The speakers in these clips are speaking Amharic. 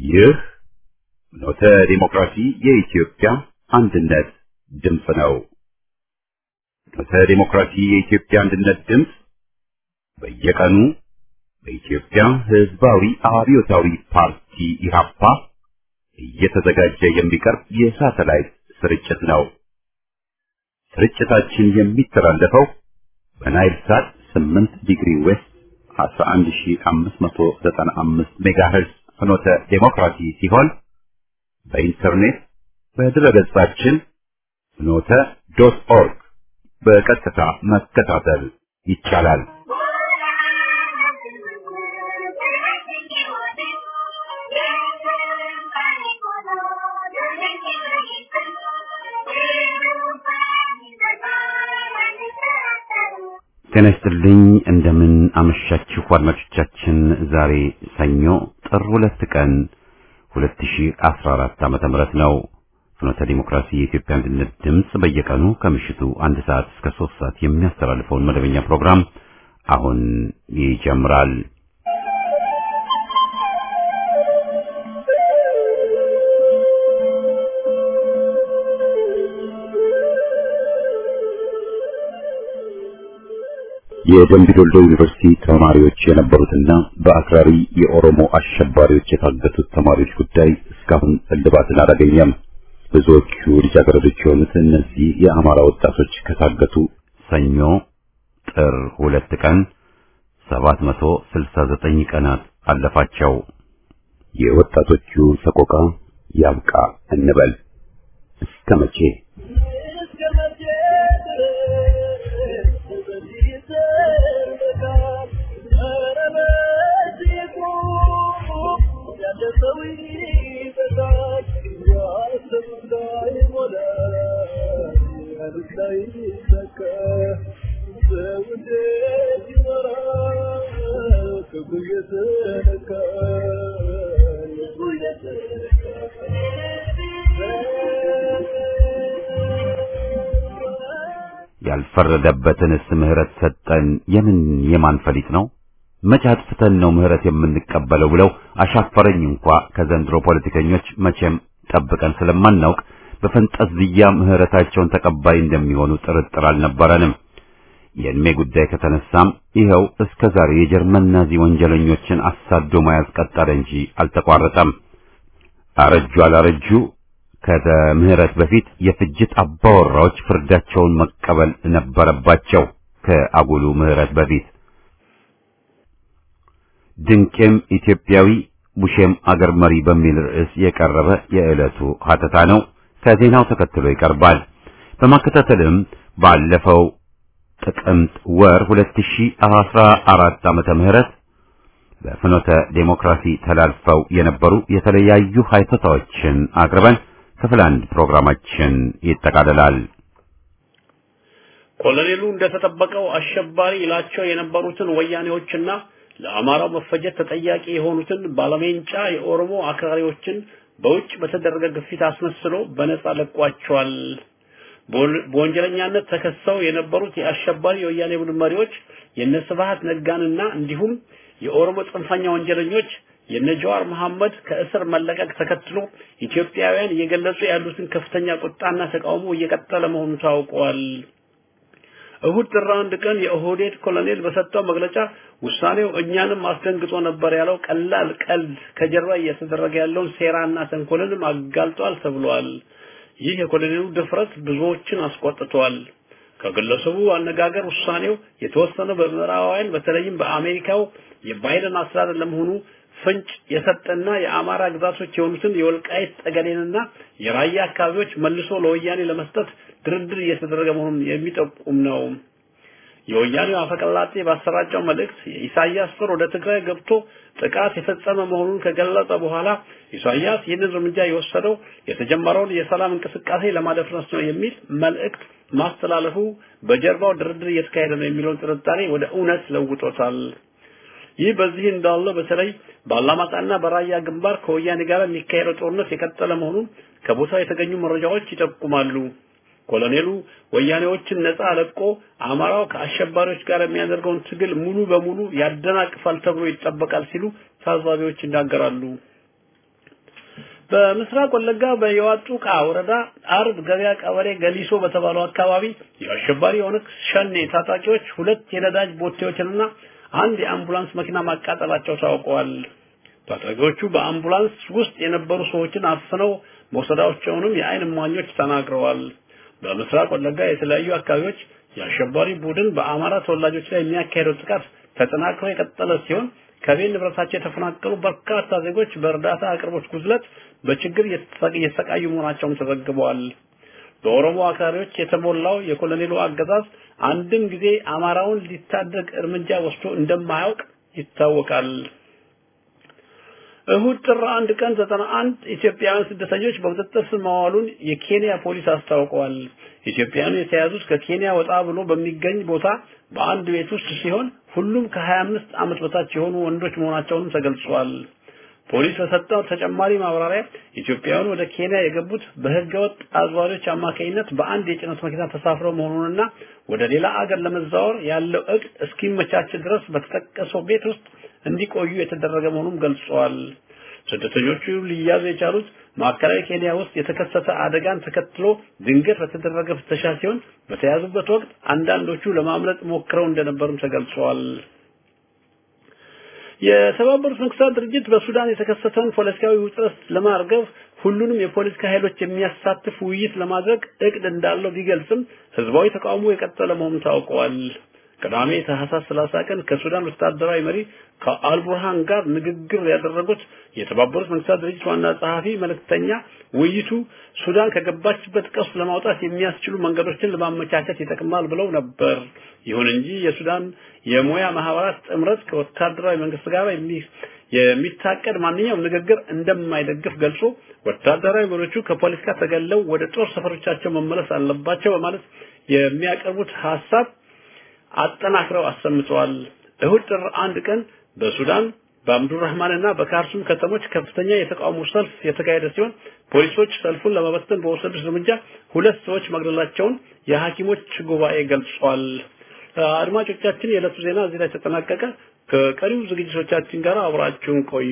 ይህ ኖተ ዲሞክራሲ የኢትዮጵያ አንድነት ድምፅ ነው። ኖተ ዲሞክራሲ የኢትዮጵያ አንድነት ድምፅ በየቀኑ በኢትዮጵያ ሕዝባዊ አብዮታዊ ፓርቲ ኢህአፓ እየተዘጋጀ የሚቀርብ የሳተላይት ስርጭት ነው። ስርጭታችን የሚተላለፈው በናይል ሳት 8 ዲግሪ ዌስት 11595 ሜጋሄርዝ ፍኖተ ዴሞክራሲ ሲሆን በኢንተርኔት በድረገጻችን ፍኖተ ዶት ኦርግ በቀጥታ መከታተል ይቻላል። ጤና ይስጥልኝ። እንደምን አመሻችሁ አድማጮቻችን። ዛሬ ሰኞ ጥር ሁለት ቀን 2014 ዓመተ ምህረት ነው። ፍኖተ ዲሞክራሲ የኢትዮጵያ አንድነት ድምፅ በየቀኑ ከምሽቱ አንድ ሰዓት እስከ ሶስት ሰዓት የሚያስተላልፈውን መደበኛ ፕሮግራም አሁን ይጀምራል። የደምቢ ዶልዶ ዩኒቨርሲቲ ተማሪዎች የነበሩትና በአክራሪ የኦሮሞ አሸባሪዎች የታገቱት ተማሪዎች ጉዳይ እስካሁን እልባትን አላገኘም። ብዙዎቹ ልጃገረዶች የሆኑት እነዚህ የአማራ ወጣቶች ከታገቱ ሰኞ ጥር ሁለት ቀን 769 ቀናት አለፋቸው። የወጣቶቹ ሰቆቃ ያብቃ እንበል እስከ መቼ? ያልፈረደበትንስ ምህረት ሰጠን የምን የማን ፈሊጥ ነው? መቼ አጥፍተን ነው ምህረት የምንቀበለው ብለው አሻፈረኝ እንኳ ከዘንድሮ ፖለቲከኞች መቼም ጠብቀን ስለማናውቅ በፈንጠዝያ ምህረታቸውን ተቀባይ እንደሚሆኑ ጥርጥር አልነበረንም። የእድሜ ጉዳይ ከተነሳም ይኸው እስከ ዛሬ የጀርመን ናዚ ወንጀለኞችን አሳዶ መያዝ ቀጠለ እንጂ አልተቋረጠም። አረጁ አላረጁ ከምህረት በፊት የፍጅት አባወራዎች ፍርዳቸውን መቀበል ነበረባቸው። ከአጉሉ ምህረት በፊት ድንቄም ኢትዮጵያዊ ቡሼም አገር መሪ በሚል ርዕስ የቀረበ የዕለቱ ሀተታ ነው። ከዜናው ተከትሎ ይቀርባል። በማከታተልም ባለፈው ጥቅምት ወር 2014 ዓመተ ምህረት በፍኖተ ዴሞክራሲ ተላልፈው የነበሩ የተለያዩ ሀተታዎችን አቅርበን ክፍል አንድ ፕሮግራማችን ይጠቃልላል። ኮሎኔሉ እንደተጠበቀው አሸባሪ ይላቸው የነበሩትን ወያኔዎችና ለአማራው መፈጀት ተጠያቂ የሆኑትን ባለሜንጫ የኦሮሞ አክራሪዎችን በውጭ በተደረገ ግፊት አስመስሎ በነጻ ለቋቸዋል። በወንጀለኛነት ተከሰው የነበሩት የአሸባሪ የወያኔ ቡድን መሪዎች የነ ስብሐት ነጋንና እንዲሁም የኦሮሞ ጽንፈኛ ወንጀለኞች የነ ጀዋር መሐመድ ከእስር መለቀቅ ተከትሎ ኢትዮጵያውያን እየገለጹ ያሉትን ከፍተኛ ቁጣና ተቃውሞ እየቀጠለ መሆኑ ታውቋል። እሁድ ጥር አንድ ቀን የኦህዴድ ኮሎኔል በሰጠው መግለጫ ውሳኔው እኛንም አስደንግጦ ነበር ያለው ቀላል ቀልድ ከጀርባ እየተደረገ ያለውን ሴራና ተንኮልንም አጋልጧል ተብሏል። ይህ የኮሎኔሉ ድፍረት ብዙዎችን አስቆጥቷል። ከግለሰቡ አነጋገር ውሳኔው የተወሰነው በምዕራባውያን በተለይም በአሜሪካው የባይደን አስተዳደር ለመሆኑ ፍንጭ የሰጠና የአማራ ግዛቶች የሆኑትን የወልቃይት ጠገዴንና የራያ አካባቢዎች መልሶ ለወያኔ ለመስጠት ድርድር እየተደረገ መሆኑን የሚጠቁም ነው። የወያኔው አፈቀላጤ ባሰራጨው መልእክት ኢሳያስ ጦር ወደ ትግራይ ገብቶ ጥቃት የፈጸመ መሆኑን ከገለጸ በኋላ ኢሳያስ ይህንን እርምጃ የወሰደው የተጀመረውን የሰላም እንቅስቃሴ ለማደፍረስ ነው የሚል መልእክት ማስተላለፉ በጀርባው ድርድር እየተካሄደ ነው የሚለውን ጥርጣሬ ወደ እውነት ለውጦታል። ይህ በዚህ እንዳለ በተለይ በአላማጣና በራያ ግንባር ከወያኔ ጋር የሚካሄደው ጦርነት የቀጠለ መሆኑን ከቦታው የተገኙ መረጃዎች ይጠቁማሉ። ኮሎኔሉ ወያኔዎችን ነፃ ለቆ አማራው ከአሸባሪዎች ጋር የሚያደርገውን ትግል ሙሉ በሙሉ ያደናቅፋል ተብሎ ይጠበቃል ሲሉ ታዛቢዎች ይናገራሉ። በምስራቅ ወለጋ በየዋጡቃ ወረዳ አርብ ገበያ ቀበሌ ገሊሶ በተባለው አካባቢ የአሸባሪ ኦነግ ሸኔ ታጣቂዎች ሁለት የነዳጅ ቦቴዎችንና አንድ የአምቡላንስ መኪና ማቃጠላቸው ታውቀዋል። ታጣቂዎቹ በአምቡላንስ ውስጥ የነበሩ ሰዎችን አፍነው መውሰዳቸውንም የአይን እማኞች ተናግረዋል። በምስራቅ ወለጋ የተለያዩ አካባቢዎች የአሸባሪ ቡድን በአማራ ተወላጆች ላይ የሚያካሄደው ጥቃት ተጠናክሮ የቀጠለ ሲሆን ከቤት ንብረታቸው የተፈናቀሉ በርካታ ዜጎች በእርዳታ አቅርቦት ጉድለት በችግር እየተሰቃዩ መሆናቸውም ተዘግበዋል። በኦሮሞ አክራሪዎች የተሞላው የኮሎኔሉ አገዛዝ አንድም ጊዜ አማራውን ሊታደግ እርምጃ ወስዶ እንደማያውቅ ይታወቃል። እሁድ ጥር አንድ ቀን ዘጠና አንድ ኢትዮጵያውያን ስደተኞች በቁጥጥር ስር መዋሉን የኬንያ ፖሊስ አስታውቀዋል። ኢትዮጵያውያኑ የተያዙት ከኬንያ ወጣ ብሎ በሚገኝ ቦታ በአንድ ቤት ውስጥ ሲሆን ሁሉም ከ25 ዓመት በታች የሆኑ ወንዶች መሆናቸውንም ተገልጿል። ፖሊስ በሰጠው ተጨማሪ ማብራሪያ ኢትዮጵያውያኑ ወደ ኬንያ የገቡት በህገወጥ አዝዋሪዎች አማካኝነት በአንድ የጭነት መኪና ተሳፍረው መሆኑንና ወደ ሌላ አገር ለመዛወር ያለው እቅድ እስኪመቻች ድረስ በተጠቀሰው ቤት ውስጥ እንዲቆዩ የተደረገ መሆኑን ገልጸዋል። ስደተኞቹ ሊያዙ የቻሉት ማዕከላዊ ኬንያ ውስጥ የተከሰተ አደጋን ተከትሎ ድንገት በተደረገ ፍተሻ ሲሆን በተያዙበት ወቅት አንዳንዶቹ ለማምለጥ ሞክረው እንደነበሩም ተገልጸዋል። የተባበሩት መንግስታት ድርጅት በሱዳን የተከሰተውን ፖለቲካዊ ውጥረት ለማርገብ ሁሉንም የፖለቲካ ኃይሎች የሚያሳትፍ ውይይት ለማድረግ እቅድ እንዳለው ቢገልጽም ህዝባዊ ተቃውሞ የቀጠለ መሆኑን ታውቀዋል። ቅዳሜ ታህሳስ 30 ቀን ከሱዳን ወታደራዊ መሪ ከአልቡርሃን ጋር ንግግር ያደረጉት የተባበሩት መንግስታት ድርጅት ዋና ጸሐፊ መልእክተኛ ውይይቱ ሱዳን ከገባችበት ቀውስ ለማውጣት የሚያስችሉ መንገዶችን ለማመቻቸት ይጠቅማል ብለው ነበር። ይሁን እንጂ የሱዳን የሙያ ማህበራት ጥምረት ከወታደራዊ መንግስት ጋር የሚታቀድ ማንኛውም ንግግር እንደማይደግፍ ገልጾ ወታደራዊ መሪዎቹ ከፖለቲካ ተገለው ወደ ጦር ሰፈሮቻቸው መመለስ አለባቸው በማለት የሚያቀርቡት ሀሳብ አጠናክረው አሰምተዋል። እሁድ ጥር አንድ ቀን በሱዳን በአምዱራህማንና በካርቱም ከተሞች ከፍተኛ የተቃውሞ ሰልፍ የተካሄደ ሲሆን ፖሊሶች ሰልፉን ለመበተን በወሰዱት እርምጃ ሁለት ሰዎች መግደላቸውን የሐኪሞች ጉባኤ ገልጿል። አድማጮቻችን፣ የዕለቱ ዜና እዚህ ላይ ተጠናቀቀ። ከቀሪው ዝግጅቶቻችን ጋር አብራችሁን ቆዩ።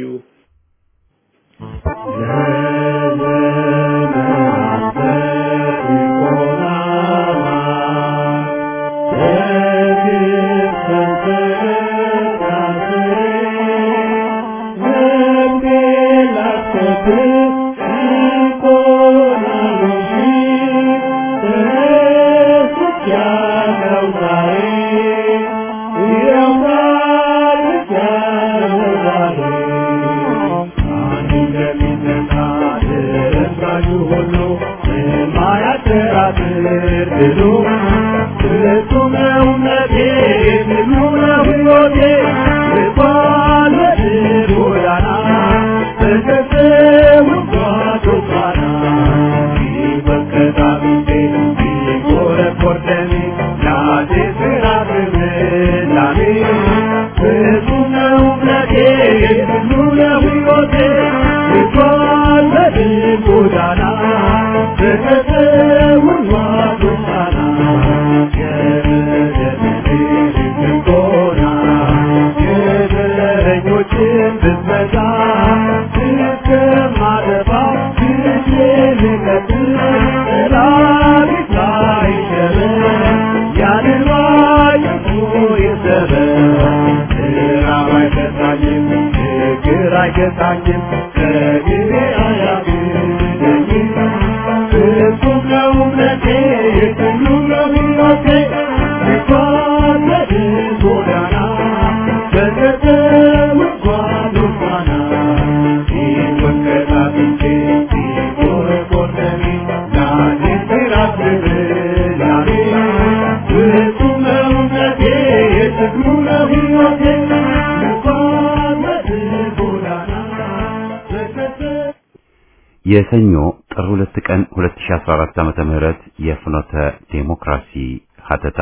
የሰኞ ጥር 2 ቀን 2014 ዓመተ ምህረት የፍኖተ ዴሞክራሲ ሀተታ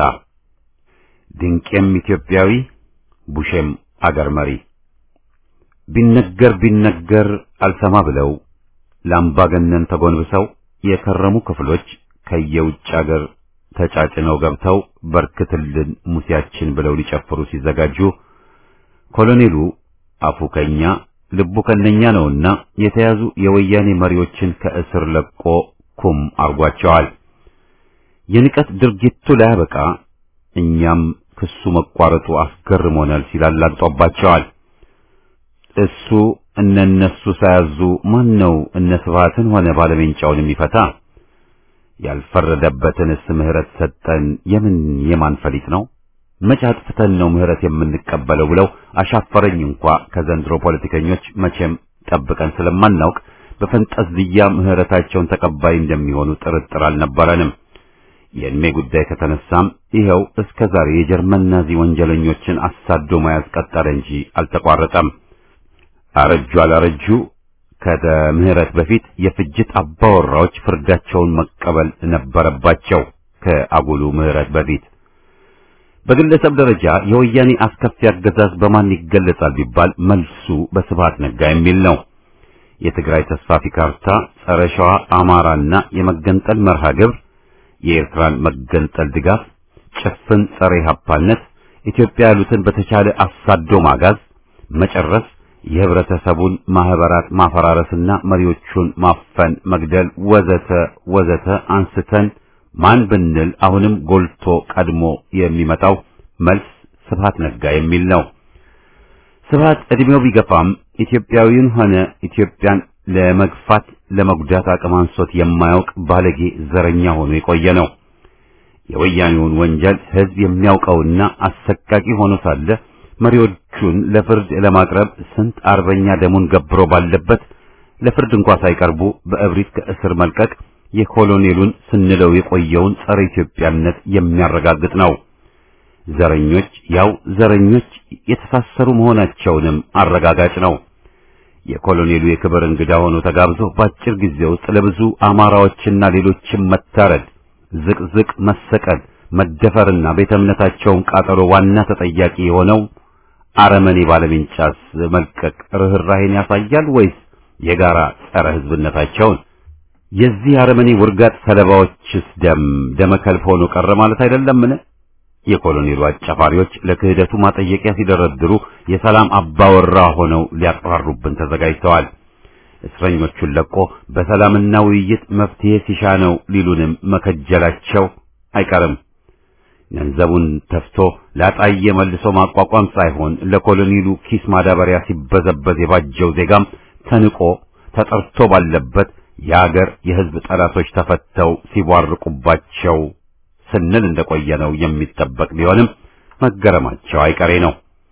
ድንቄም ኢትዮጵያዊ ቡሼም አገር መሪ ቢነገር ቢነገር አልሰማ ብለው ለአምባገነን ተጎንብሰው የከረሙ ክፍሎች ከየውጭ አገር ተጫጭነው ገብተው በርክትልን ሙሴያችን ብለው ሊጨፍሩ ሲዘጋጁ ኮሎኔሉ አፉ ከኛ ልቡ ከነኛ ነውና የተያዙ የወያኔ መሪዎችን ከእስር ለቆ ኩም አርጓቸዋል። የንቀት ድርጊቱ ላያበቃ እኛም ክሱ መቋረጡ አስገርሞናል ሲል አላግጦባቸዋል። እሱ እነነሱ ሳያዙ ማን ነው እነ ስብሃትን ሆነ ባለሜንጫውን የሚፈታ? ያልፈረደበትንስ ምህረት ሰጠን የምን የማን ፈሊጥ ነው? መቼ አጥፍተን ነው ምህረት የምንቀበለው ብለው አሻፈረኝ እንኳ ከዘንድሮ ፖለቲከኞች መቼም ጠብቀን ስለማናውቅ በፈንጠዝያ ምህረታቸውን ተቀባይ እንደሚሆኑ ጥርጥር አልነበረንም። የእድሜ ጉዳይ ከተነሳም ይኸው እስከ ዛሬ የጀርመን ናዚ ወንጀለኞችን አሳዶ መያዝ ቀጠለ እንጂ አልተቋረጠም። አረጁ አላረጁ ከምህረት በፊት የፍጅት አባወራዎች ፍርዳቸውን መቀበል ነበረባቸው። ከአጉሉ ምህረት በፊት በግለሰብ ደረጃ የወያኔ አስከፊ አገዛዝ በማን ይገለጻል ቢባል መልሱ በስብሃት ነጋ የሚል ነው። የትግራይ ተስፋፊ ካርታ፣ ጸረ ሸዋ አማራና የመገንጠል መርሃ ግብር፣ የኤርትራን መገንጠል ድጋፍ፣ ጭፍን ጸረ ኢህአፓነት፣ ኢትዮጵያ ያሉትን በተቻለ አሳዶ ማጋዝ፣ መጨረስ፣ የህብረተሰቡን ማህበራት ማፈራረስና መሪዎቹን ማፈን፣ መግደል ወዘተ ወዘተ አንስተን ማን ብንል አሁንም ጎልቶ ቀድሞ የሚመጣው መልስ ስብሃት ነጋ የሚል ነው። ስብሃት እድሜው ቢገፋም ኢትዮጵያዊውን ሆነ ኢትዮጵያን ለመግፋት ለመጉዳት አቅም አንሶት የማያውቅ ባለጌ ዘረኛ ሆኖ የቆየ ነው። የወያኔውን ወንጀል ህዝብ የሚያውቀውና አሰቃቂ ሆኖ ሳለ መሪዎቹን ለፍርድ ለማቅረብ ስንት አርበኛ ደሙን ገብሮ ባለበት ለፍርድ እንኳ ሳይቀርቡ በእብሪት ከእስር መልቀቅ የኮሎኔሉን ስንለው የቆየውን ጸረ ኢትዮጵያነት የሚያረጋግጥ ነው። ዘረኞች ያው ዘረኞች የተሳሰሩ መሆናቸውንም አረጋጋጭ ነው። የኮሎኔሉ የክብር እንግዳ ሆኖ ተጋብዞ በአጭር ጊዜ ውስጥ ለብዙ አማራዎችና ሌሎችም መታረድ፣ ዝቅዝቅ መሰቀል፣ መደፈርና ቤተ እምነታቸውን ቃጠሎ ዋና ተጠያቂ የሆነው አረመኔ ባለሜንጫስ መልቀቅ ርኅራኄን ያሳያል ወይስ የጋራ ጸረ ህዝብነታቸውን? የዚህ አረመኔ ውርጋጥ ሰለባዎችስ ደም ደመከልብ ሆኖ ቀረ ማለት አይደለምን? የኮሎኔሉ አጫፋሪዎች ለክህደቱ ማጠየቂያ ሲደረድሩ የሰላም አባወራ ሆነው ሊያቀራሩብን ተዘጋጅተዋል። እስረኞቹን ለቆ በሰላምና ውይይት መፍትሄ ሲሻ ነው ሊሉንም መከጀላቸው አይቀርም። ገንዘቡን ተፍቶ ላጣየ መልሶ ማቋቋም ሳይሆን ለኮሎኔሉ ኪስ ማዳበሪያ ሲበዘበዝ የባጀው ዜጋም ተንቆ ተጠርቶ ባለበት የአገር የህዝብ ጠላቶች ተፈተው ሲቧርቁባቸው ስንል እንደቆየ ነው የሚጠበቅ ቢሆንም መገረማቸው አይቀሬ ነው።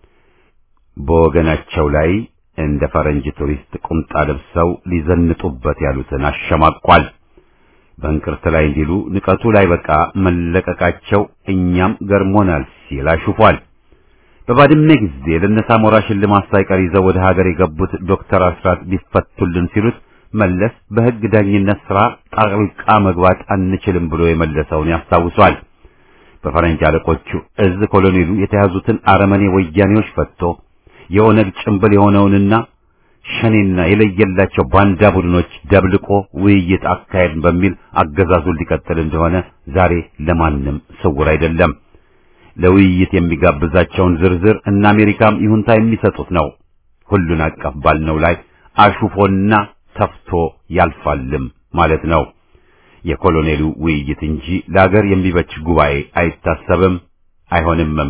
በወገናቸው ላይ እንደ ፈረንጅ ቱሪስት ቁምጣ ለብሰው ሊዘንጡበት ያሉትን አሸማቋል። በእንቅርት ላይ እንዲሉ ንቀቱ ላይ በቃ መለቀቃቸው እኛም ገርሞናል ሲል አሹፏል። በባድመ ጊዜ ለነሳሞራ ሽልማት ሳይቀር ይዘው ወደ ሀገር የገቡት ዶክተር አስራት ቢፈቱልን ሲሉት መለስ በሕግ ዳኝነት ሥራ ጣልቃ መግባት አንችልም ብሎ የመለሰውን ያስታውሷል። በፈረንጅ አለቆቹ እዝ ኮሎኔሉ የተያዙትን አረመኔ ወያኔዎች ፈትቶ የኦነግ ጭምብል የሆነውንና ሸኔና የለየላቸው ባንዳ ቡድኖች ደብልቆ ውይይት አካሄድ በሚል አገዛዙን ሊቀጥል እንደሆነ ዛሬ ለማንም ስውር አይደለም። ለውይይት የሚጋብዛቸውን ዝርዝር እና አሜሪካም ይሁንታ የሚሰጡት ነው። ሁሉን አቀፍ ባልነው ላይ አሹፎና ተፍቶ ያልፋልም ማለት ነው። የኮሎኔሉ ውይይት እንጂ ለአገር የሚበጅ ጉባኤ አይታሰብም አይሆንምም።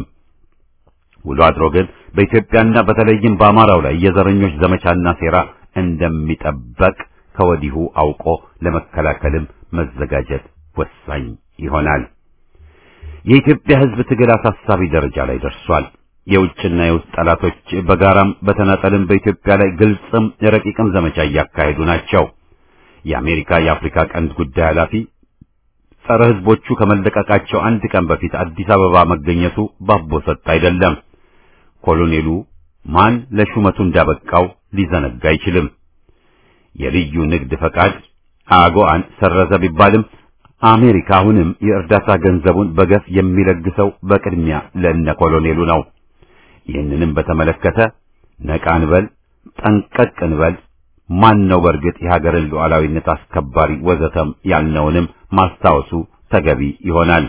ውሎ አድሮ ግን በኢትዮጵያና በተለይም በአማራው ላይ የዘረኞች ዘመቻና ሴራ እንደሚጠበቅ ከወዲሁ አውቆ ለመከላከልም መዘጋጀት ወሳኝ ይሆናል። የኢትዮጵያ ሕዝብ ትግል አሳሳቢ ደረጃ ላይ ደርሷል። የውጭና የውስጥ ጠላቶች በጋራም በተናጠልም በኢትዮጵያ ላይ ግልጽም ረቂቅም ዘመቻ እያካሄዱ ናቸው። የአሜሪካ የአፍሪካ ቀንድ ጉዳይ ኃላፊ ጸረ ሕዝቦቹ ከመለቀቃቸው አንድ ቀን በፊት አዲስ አበባ መገኘቱ ባቦ ሰጥ አይደለም። ኮሎኔሉ ማን ለሹመቱ እንዳበቃው ሊዘነጋ አይችልም። የልዩ ንግድ ፈቃድ አጎአን ሰረዘ ቢባልም አሜሪካ አሁንም የእርዳታ ገንዘቡን በገፍ የሚለግሰው በቅድሚያ ለእነ ኮሎኔሉ ነው። ይህንንም በተመለከተ ነቃ እንበል፣ ጠንቀቅ እንበል። ማን ነው በእርግጥ የሀገርን ሉዓላዊነት አስከባሪ ወዘተም ያልነውንም ማስታወሱ ተገቢ ይሆናል።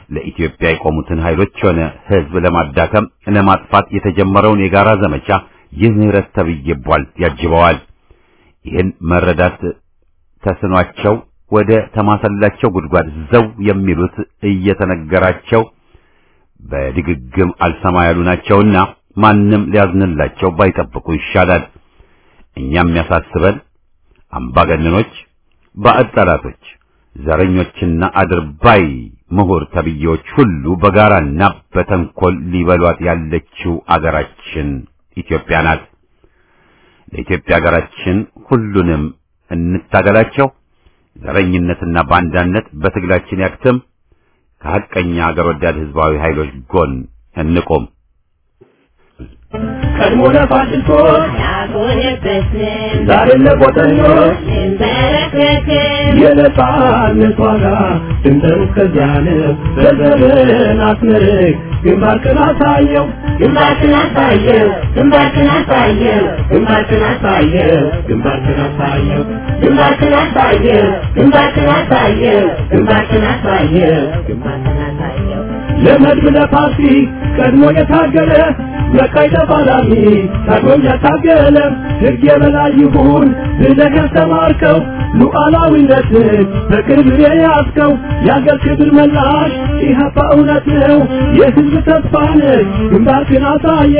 ለኢትዮጵያ የቆሙትን ኃይሎች ሆነ ሕዝብ ለማዳከም ለማጥፋት የተጀመረውን የጋራ ዘመቻ ይህ ምህረት ተብዬ ቧልት ያጅበዋል። ይህን መረዳት ተስኗቸው ወደ ተማሰላቸው ጉድጓድ ዘው የሚሉት እየተነገራቸው በድግግም አልሰማ ያሉ ናቸውና ማንም ሊያዝንላቸው ባይጠብቁ ይሻላል። እኛም የሚያሳስበን አምባገነኖች፣ ባዕድ ጠላቶች፣ ዘረኞችና አድርባይ ምሁር ተብዬዎች ሁሉ በጋራና በተንኮል ሊበሏት ያለችው አገራችን ኢትዮጵያ ናት። ለኢትዮጵያ ሀገራችን ሁሉንም እንታገላቸው። ዘረኝነትና ባንዳነት በትግላችን ያክትም። ከሐቀኛ አገር ወዳድ ህዝባዊ ኃይሎች ጎን እንቆም። ቀድሞ ለፋሽስቶች ያጎነበስን ዛሬም ለቆጠኞች እንበረከክን የነጻነት ዋጋ ድንበሩ እስከዚያ ነው። በዘመን አስመርቅ ግንባርክን አሳየው ግንባርክን አሳየው ግንባርክን አሳየው ግንባርክን አሳየው ግንባርክን አሳየው ግንባርክን አሳየው ግንባርክን አሳየው ግንባርክን አሳየው ግንባርክን አሳየው ለመድብ ለፓርቲ ቀድሞ የታገለ መቃይ ተፋላሚ ታግሎም ያታገለ ሕግ የበላይ ይሁን ብለህ ያስተማርከው ሉዓላዊነትን በቅርብ የያዝከው የአገር ክብር መላሽ ኢህአፓ እውነት ነው የሕዝብ ተስፋ ነህ ግንባርክን አሳየ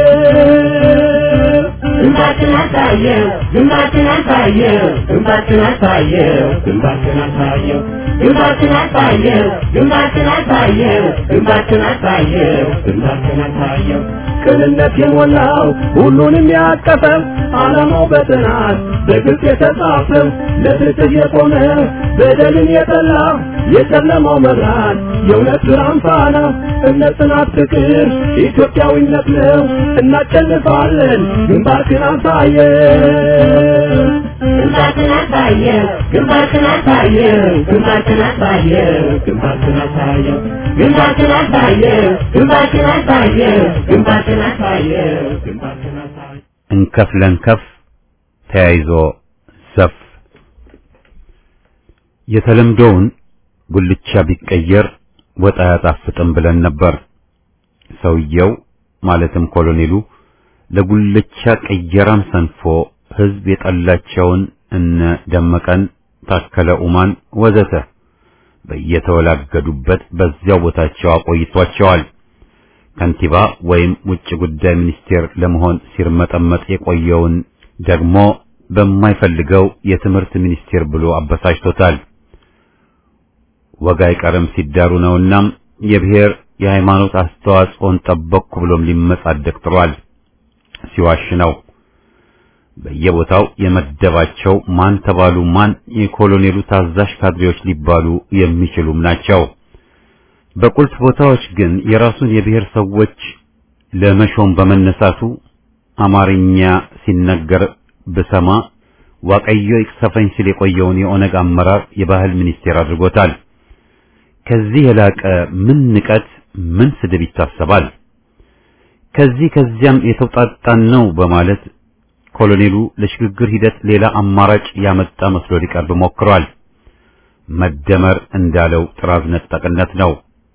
ግንባርክን አሳየው ግንባርክን አሳየው ግንባርክን አሳየው ግንባርክን አሳየው ግንባርክን አሳየው ግንባርክን አሳየው ግንባርክን አሳየው ግንባርክን አሳየው ቅንነት የሞላው ሁሉንም ያቀፈው ዓላማው በጥናት በግልጽ የተጻፈው ለፍትህ የቆመ በደልን የጠላ የጨለማው መብራት የእውነት ብርሃን ፋና እምነት፣ ጽናት፣ ፍቅር ኢትዮጵያዊነት ነው። እናሸንፋለን። ግንባርክን አሳየው ግንባርክን አሳየው ግንባርክን አሳየው ግንባርክን አሳየው ግንባርክን አሳየው ግንባርክን አሳየው ግንባርክን አሳየው ግንባርክን አሳየው ግንባርክን አሳየው እንከፍ ለንከፍ ተያይዞ ዘፍ የተለምዶውን ጉልቻ ቢቀየር ወጥ አያጣፍጥም ብለን ነበር። ሰውየው ማለትም ኮሎኔሉ ለጉልቻ ቀየራም ሰንፎ ህዝብ የጠላቸውን እነ ደመቀን፣ ታከለ ኡማን ወዘተ በየተወላገዱበት በዚያው ቦታቸው አቆይቷቸዋል። ከንቲባ ወይም ውጭ ጉዳይ ሚኒስቴር ለመሆን ሲርመጠመጥ የቆየውን ደግሞ በማይፈልገው የትምህርት ሚኒስቴር ብሎ አበሳጭቶታል። ወግ አይቀርም ሲዳሩ ነውና የብሔር የሃይማኖት አስተዋጽኦን ጠበቅኩ ብሎም ሊመጻደቅ ጥሯል። ሲዋሽ ነው። በየቦታው የመደባቸው ማን ተባሉ ማን የኮሎኔሉ ታዛዥ ካድሬዎች ሊባሉ የሚችሉም ናቸው። በቁልፍ ቦታዎች ግን የራሱን የብሔር ሰዎች ለመሾም በመነሳቱ አማርኛ ሲነገር ብሰማ ዋቀዮ ይቅሰፈኝ ሲል የቆየውን የኦነግ አመራር የባህል ሚኒስቴር አድርጎታል። ከዚህ የላቀ ምን ንቀት፣ ምን ስድብ ይታሰባል? ከዚህ ከዚያም የተውጣጣን ነው በማለት ኮሎኔሉ ለሽግግር ሂደት ሌላ አማራጭ ያመጣ መስሎ ሊቀርብ ሞክሯል። መደመር እንዳለው ጥራዝ ነጠቅነት ነው።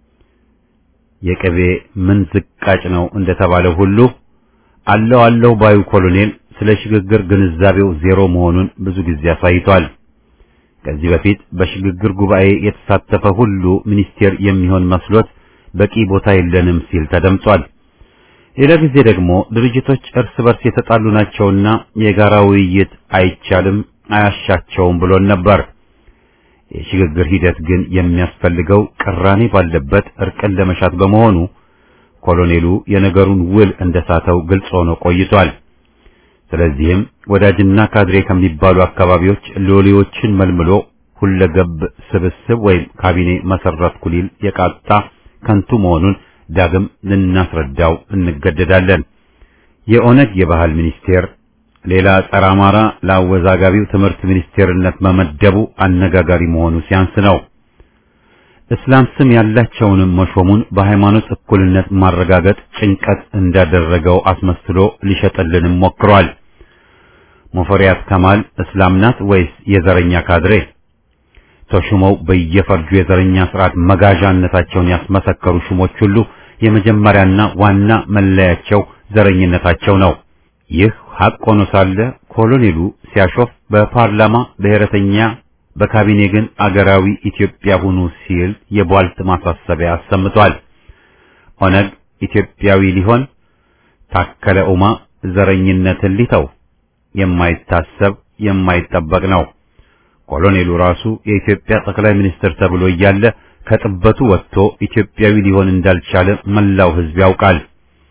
የቅቤ ምን ዝቃጭ ነው እንደተባለው ሁሉ አለው አለው ባዩ ኮሎኔል ስለ ሽግግር ግንዛቤው ዜሮ መሆኑን ብዙ ጊዜ አሳይቷል። ከዚህ በፊት በሽግግር ጉባኤ የተሳተፈ ሁሉ ሚኒስቴር የሚሆን መስሎት በቂ ቦታ የለንም ሲል ተደምጧል። ሌላ ጊዜ ደግሞ ድርጅቶች እርስ በርስ የተጣሉ ናቸውና የጋራ ውይይት አይቻልም አያሻቸውም ብሎን ነበር። የሽግግር ሂደት ግን የሚያስፈልገው ቅራኔ ባለበት እርቅን ለመሻት በመሆኑ ኮሎኔሉ የነገሩን ውል እንደሳተው ግልጽ ሆኖ ቆይቷል። ስለዚህም ወዳጅና ካድሬ ከሚባሉ አካባቢዎች ሎሌዎችን መልምሎ ሁለገብ ስብስብ ወይም ካቢኔ መሰረትኩ ሊል የቃጣ ከንቱ መሆኑን ዳግም ልናስረዳው እንገደዳለን። የኦነግ የባህል ሚኒስቴር ሌላ ጸረ አማራ ለአወዛጋቢው ትምህርት ሚኒስቴርነት መመደቡ አነጋጋሪ መሆኑ ሲያንስ ነው። እስላም ስም ያላቸውንም መሾሙን በሃይማኖት እኩልነት ማረጋገጥ ጭንቀት እንዳደረገው አስመስሎ ሊሸጥልንም ሞክሯል። ሙፈሪያት ከማል እስላም ናት ወይስ የዘረኛ ካድሬ? ተሹመው በየፈርጁ የዘረኛ ስርዓት መጋዣነታቸውን ያስመሰከሩ ሹሞች ሁሉ የመጀመሪያና ዋና መለያቸው ዘረኝነታቸው ነው። ይህ ሐቅ ሆኖ ሳለ ኮሎኔሉ ሲያሾፍ በፓርላማ ብሔረተኛ በካቢኔ ግን አገራዊ ኢትዮጵያ ሁኑ ሲል የቧልት ማሳሰቢያ አሰምቷል። ኦነግ ኢትዮጵያዊ ሊሆን ታከለ ኡማ ዘረኝነትን ሊተው የማይታሰብ የማይጠበቅ ነው። ኮሎኔሉ ራሱ የኢትዮጵያ ጠቅላይ ሚኒስትር ተብሎ እያለ ከጥበቱ ወጥቶ ኢትዮጵያዊ ሊሆን እንዳልቻለ መላው ሕዝብ ያውቃል።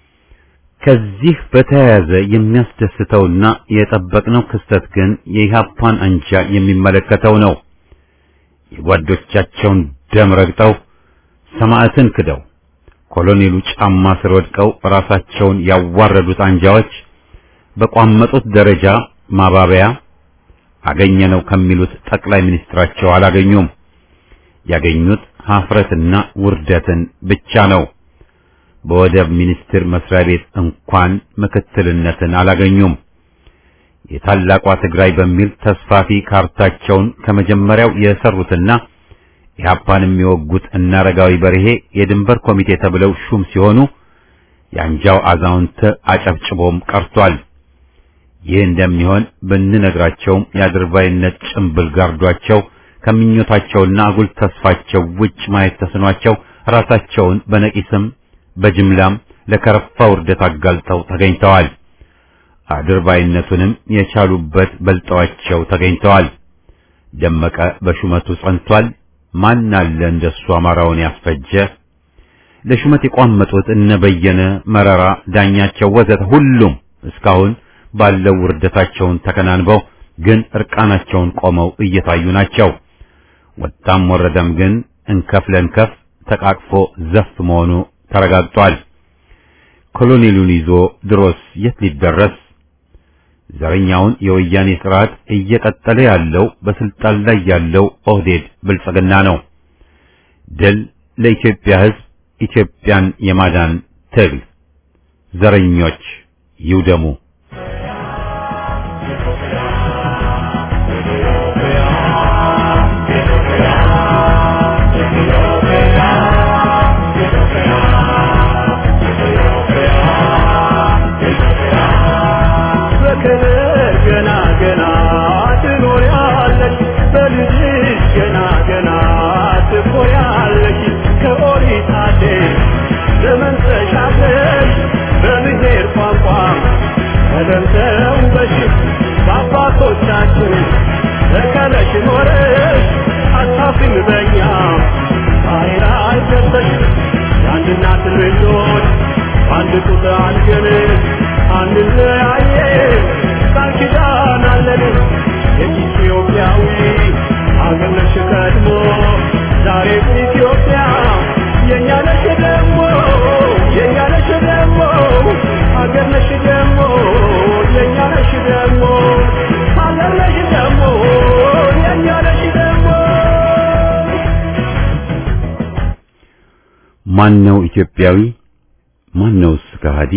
ከዚህ በተያያዘ የሚያስደስተውና የጠበቅነው ክስተት ግን የኢህአፓን አንጃ የሚመለከተው ነው። የጓዶቻቸውን ደም ረግጠው ሰማዕትን ክደው ኮሎኔሉ ጫማ ስር ወድቀው ራሳቸውን ያዋረዱት አንጃዎች በቋመጡት ደረጃ ማባበያ አገኘነው ከሚሉት ጠቅላይ ሚኒስትራቸው አላገኙም። ያገኙት ሀፍረትና ውርደትን ብቻ ነው። በወደብ ሚኒስቴር መስሪያ ቤት እንኳን ምክትልነትን አላገኙም። የታላቋ ትግራይ በሚል ተስፋፊ ካርታቸውን ከመጀመሪያው የሰሩትና ኢህአፓን የሚወጉት እነ አረጋዊ በርሄ የድንበር ኮሚቴ ተብለው ሹም ሲሆኑ የአንጃው አዛውንት አጨብጭቦም ቀርቷል። ይህ እንደሚሆን ብንነግራቸውም የአድርባይነት ጭምብል ጋርዷቸው ከምኞታቸውና አጉል ተስፋቸው ውጭ ማየት ተስኗቸው ራሳቸውን በነቂስም በጅምላም ለከረፋ ውርደት አጋልጠው ተገኝተዋል። አድርባይነቱንም የቻሉበት በልጠዋቸው ተገኝተዋል። ደመቀ በሹመቱ ጸንቷል። ማን አለ እንደሱ አማራውን ያስፈጀ? ለሹመት የቋመጡት እነ በየነ መረራ፣ ዳኛቸው ወዘተ ሁሉም እስካሁን ባለው ውርደታቸውን ተከናንበው ግን እርቃናቸውን ቆመው እየታዩ ናቸው። ወጣም ወረደም ግን እንከፍ ለእንከፍ ተቃቅፎ ዘፍ መሆኑ ተረጋግጧል። ኮሎኔሉን ይዞ ድሮስ የት ሊደረስ? ዘረኛውን የወያኔ ስርዓት እየቀጠለ ያለው በስልጣን ላይ ያለው ኦህዴድ ብልጽግና ነው። ድል ለኢትዮጵያ ሕዝብ፣ ኢትዮጵያን የማዳን ትግል። ዘረኞች ይውደሙ። ገና ገና ትኖሪያለሽ በልጅሽ ገና ገና ትኮሪያለሽ ከኦሪት አደይ ዘመን ተሻግረሽ በብሔር ቋንቋ ተደምተው በሽፍ በአባቶቻችን ተከለሽ ኖረሽ አታፍሪም በኛ ዛሬ ላይ ደርሰሽ የአንድ እናት ልጆች አንድ ጡት አልገን አንለያየም ቃል ኪዳን አለን የኢትዮጵያዊ አገር ነሽ ቀድሞ ዛሬ ኢትዮጵያ የእኛ ነሽ ደግሞ የእኛ ነሽ ደግሞ አገር ነሽ ደግሞ የእኛ ነሽ ደግሞ አገር ነሽ ደግሞ የእኛ ነሽ ደግሞ ማን ነው ኢትዮጵያዊ? ማን ነውስ ከሃዲ?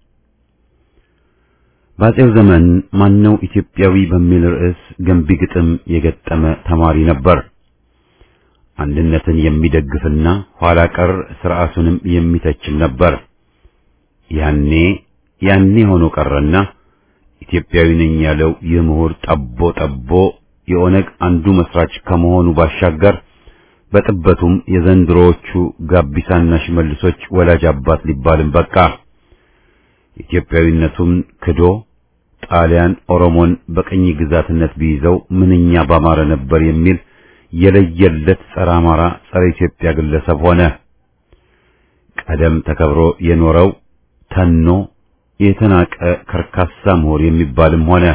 በአፄው ዘመን ማን ነው ኢትዮጵያዊ በሚል ርዕስ ገንቢ ግጥም የገጠመ ተማሪ ነበር። አንድነትን የሚደግፍና ኋላ ቀር ስርዓቱንም የሚተችም ነበር። ያኔ ያኔ ሆኖ ቀረና ኢትዮጵያዊ ነኝ ያለው ይህ ምሁር ጠቦ ጠቦ የኦነግ አንዱ መስራች ከመሆኑ ባሻገር በጥበቱም የዘንድሮዎቹ ጋቢሳና ሽመልሶች ወላጅ አባት ሊባልም በቃ። ኢትዮጵያዊነቱን ክዶ ጣሊያን ኦሮሞን በቅኝ ግዛትነት ቢይዘው ምንኛ ባማረ ነበር የሚል የለየለት ጸረ አማራ ጸረ ኢትዮጵያ ግለሰብ ሆነ። ቀደም ተከብሮ የኖረው ተኖ የተናቀ ከርካሳ ምሁር የሚባልም ሆነ።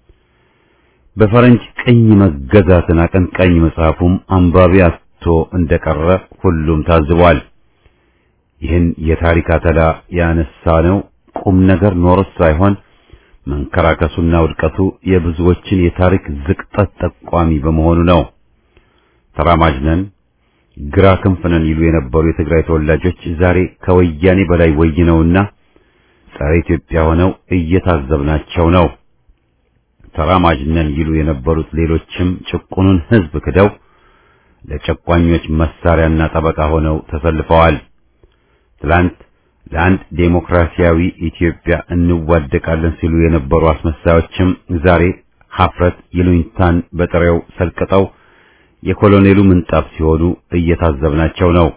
በፈረንጅ ቅኝ መገዛትን አቀንቃኝ መጽሐፉም አንባቢ አጥቶ እንደቀረ ሁሉም ታዝቧል። ይህን የታሪክ አተላ ያነሳ ነው ቁም ነገር ኖሮት ሳይሆን መንከራከሱና ውድቀቱ የብዙዎችን የታሪክ ዝቅጠት ጠቋሚ በመሆኑ ነው። ተራማጅ ነን፣ ግራ ክንፍ ነን ይሉ የነበሩ የትግራይ ተወላጆች ዛሬ ከወያኔ በላይ ወይነውና ጸረ ኢትዮጵያ ሆነው እየታዘብናቸው ነው። ተራማጅ ነን ይሉ የነበሩት ሌሎችም ጭቁኑን ሕዝብ ክደው ለጨቋኞች መሳሪያና ጠበቃ ሆነው ተሰልፈዋል። ትላንት ለአንድ ዴሞክራሲያዊ ኢትዮጵያ እንዋደቃለን ሲሉ የነበሩ አስመሳዮችም ዛሬ ሀፍረት ይሉኝታን በጥሬው ሰልቅጠው የኮሎኔሉ ምንጣፍ ሲሆኑ እየታዘብናቸው ነው።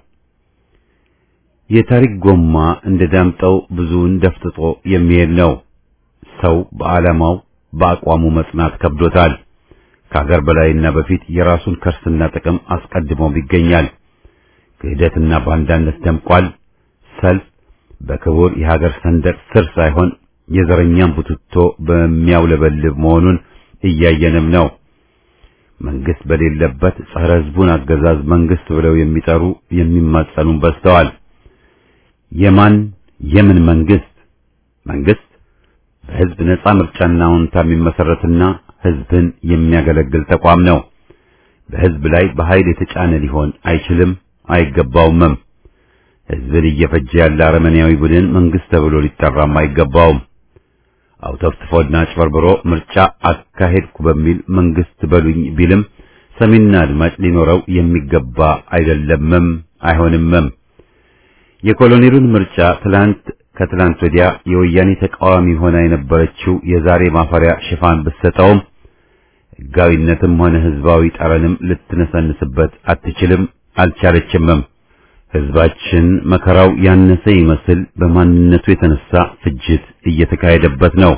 የታሪክ ጎማ እንደ ዳምጠው ብዙውን ደፍጥጦ የሚሄድ ነው። ሰው በዓላማው በአቋሙ መጽናት ከብዶታል። ከሀገር በላይና በፊት የራሱን ከርስና ጥቅም አስቀድሞም ይገኛል። ክህደትና ባንዳነት ደምቋል። ሰልፍ በክቡር የሀገር ሰንደቅ ስር ሳይሆን የዘረኛን ቡትቶ በሚያውለበልብ መሆኑን እያየንም ነው። መንግስት በሌለበት ጸረ ሕዝቡን አገዛዝ መንግስት ብለው የሚጠሩ የሚማጸኑን በዝተዋል። የማን የምን መንግስት? መንግስት በህዝብ ነጻ ምርጫና አዎንታ የሚመሰረትና ህዝብን የሚያገለግል ተቋም ነው። በህዝብ ላይ በኃይል የተጫነ ሊሆን አይችልም፣ አይገባውምም። ህዝብን እየፈጀ ያለ አረመኔያዊ ቡድን መንግስት ተብሎ ሊጠራም አይገባውም። አውተፍትፎና አጭበርብሮ ምርጫ አካሄድኩ በሚል መንግስት በሉኝ ቢልም ሰሚና አድማጭ ሊኖረው የሚገባ አይደለምም፣ አይሆንምም። የኮሎኔሉን ምርጫ ትላንት ከትላንት ወዲያ የወያኔ ተቃዋሚ ሆና የነበረችው የዛሬ ማፈሪያ ሽፋን ብትሰጠውም ህጋዊነትም ሆነ ህዝባዊ ጠረንም ልትነሰንስበት አትችልም፣ አልቻለችምም። ህዝባችን መከራው ያነሰ ይመስል በማንነቱ የተነሳ ፍጅት እየተካሄደበት ነው።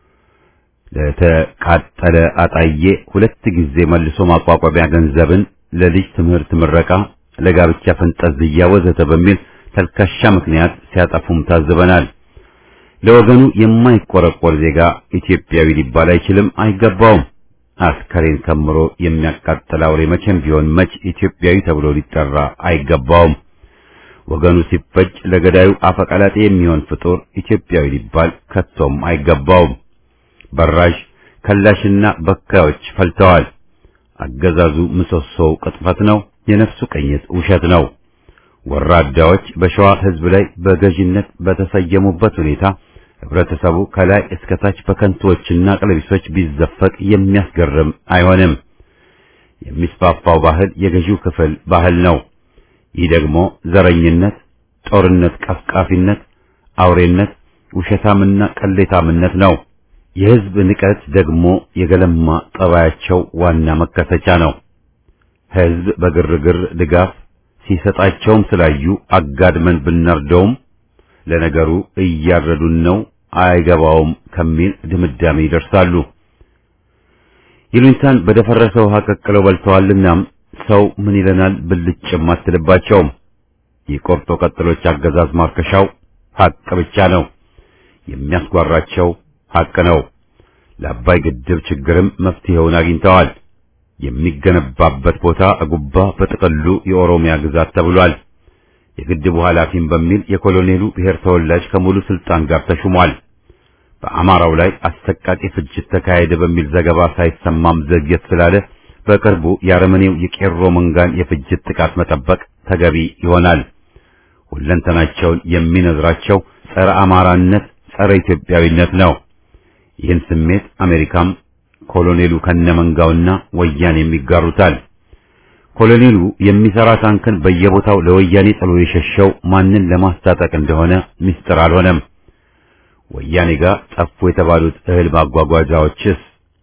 ለተቃጠለ አጣዬ ሁለት ጊዜ መልሶ ማቋቋሚያ ገንዘብን ለልጅ ትምህርት ምረቃ፣ ለጋብቻ ፈንጠዝያ ወዘተ በሚል ተልካሻ ምክንያት ሲያጠፉም ታዝበናል። ለወገኑ የማይቆረቆር ዜጋ ኢትዮጵያዊ ሊባል አይችልም፣ አይገባውም። አስከሬን ከምሮ የሚያቃጥል አውሬ መቼም ቢሆን መች ኢትዮጵያዊ ተብሎ ሊጠራ አይገባውም። ወገኑ ሲፈጅ ለገዳዩ አፈቀላጤ የሚሆን ፍጡር ኢትዮጵያዊ ሊባል ከቶም አይገባውም። በራሽ ከላሽና በካዮች ፈልተዋል። አገዛዙ ምሰሶው ቅጥፈት ነው፣ የነፍሱ ቅኝት ውሸት ነው። ወራዳዎች በሸዋ ህዝብ ላይ በገዥነት በተሰየሙበት ሁኔታ ህብረተሰቡ ከላይ እስከ ታች በከንቶዎችና ቀለቢሶች ቢዘፈቅ የሚያስገርም አይሆንም። የሚስፋፋው ባህል የገዢው ክፍል ባህል ነው። ይህ ደግሞ ዘረኝነት፣ ጦርነት ቀፍቃፊነት፣ አውሬነት፣ ውሸታምና ቅሌታምነት ነው። የህዝብ ንቀት ደግሞ የገለማ ጠባያቸው ዋና መከሰቻ ነው። ህዝብ በግርግር ድጋፍ ሲሰጣቸውም ስላዩ አጋድመን ብናርደውም ለነገሩ እያረዱን ነው አይገባውም ከሚል ድምዳሜ ይደርሳሉ። ይሉኝታን በደፈረሰ ውሃ ቀቅለው በልተዋልናም ሰው ምን ይለናል ብልጭም አትልባቸውም። የቆርጦ ቀጥሎች አገዛዝ ማርከሻው ሐቅ ብቻ ነው። የሚያስጓራቸው ሐቅ ነው። ለአባይ ግድብ ችግርም መፍትሄውን አግኝተዋል። የሚገነባበት ቦታ እጉባ በጥቅሉ የኦሮሚያ ግዛት ተብሏል። የግድቡ ኃላፊም በሚል የኮሎኔሉ ብሔር ተወላጅ ከሙሉ ስልጣን ጋር ተሹሟል። በአማራው ላይ አሰቃቂ ፍጅት ተካሄደ በሚል ዘገባ ሳይሰማም ዘግየት ስላለ በቅርቡ የአረመኔው የቄሮ መንጋን የፍጅት ጥቃት መጠበቅ ተገቢ ይሆናል። ሁለንተናቸውን የሚነዝራቸው ጸረ አማራነት፣ ጸረ ኢትዮጵያዊነት ነው። ይህን ስሜት አሜሪካም ኮሎኔሉ ከነመንጋውና ወያኔ የሚጋሩታል። ኮሎኔሉ የሚሰራ ታንክን በየቦታው ለወያኔ ጥሎ የሸሸው ማንን ለማስታጠቅ እንደሆነ ምስጢር አልሆነም። ወያኔ ጋር ጠፉ የተባሉት እህል ማጓጓዣዎችስ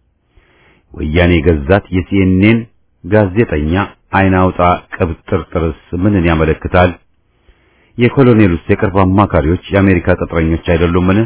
ወያኔ ገዛት የሲኤንኤን ጋዜጠኛ አይን አውጣ ቅብጥርጥርስ ምንን ያመለክታል? የኮሎኔሉስ የቅርብ አማካሪዎች የአሜሪካ ቅጥረኞች አይደሉምን?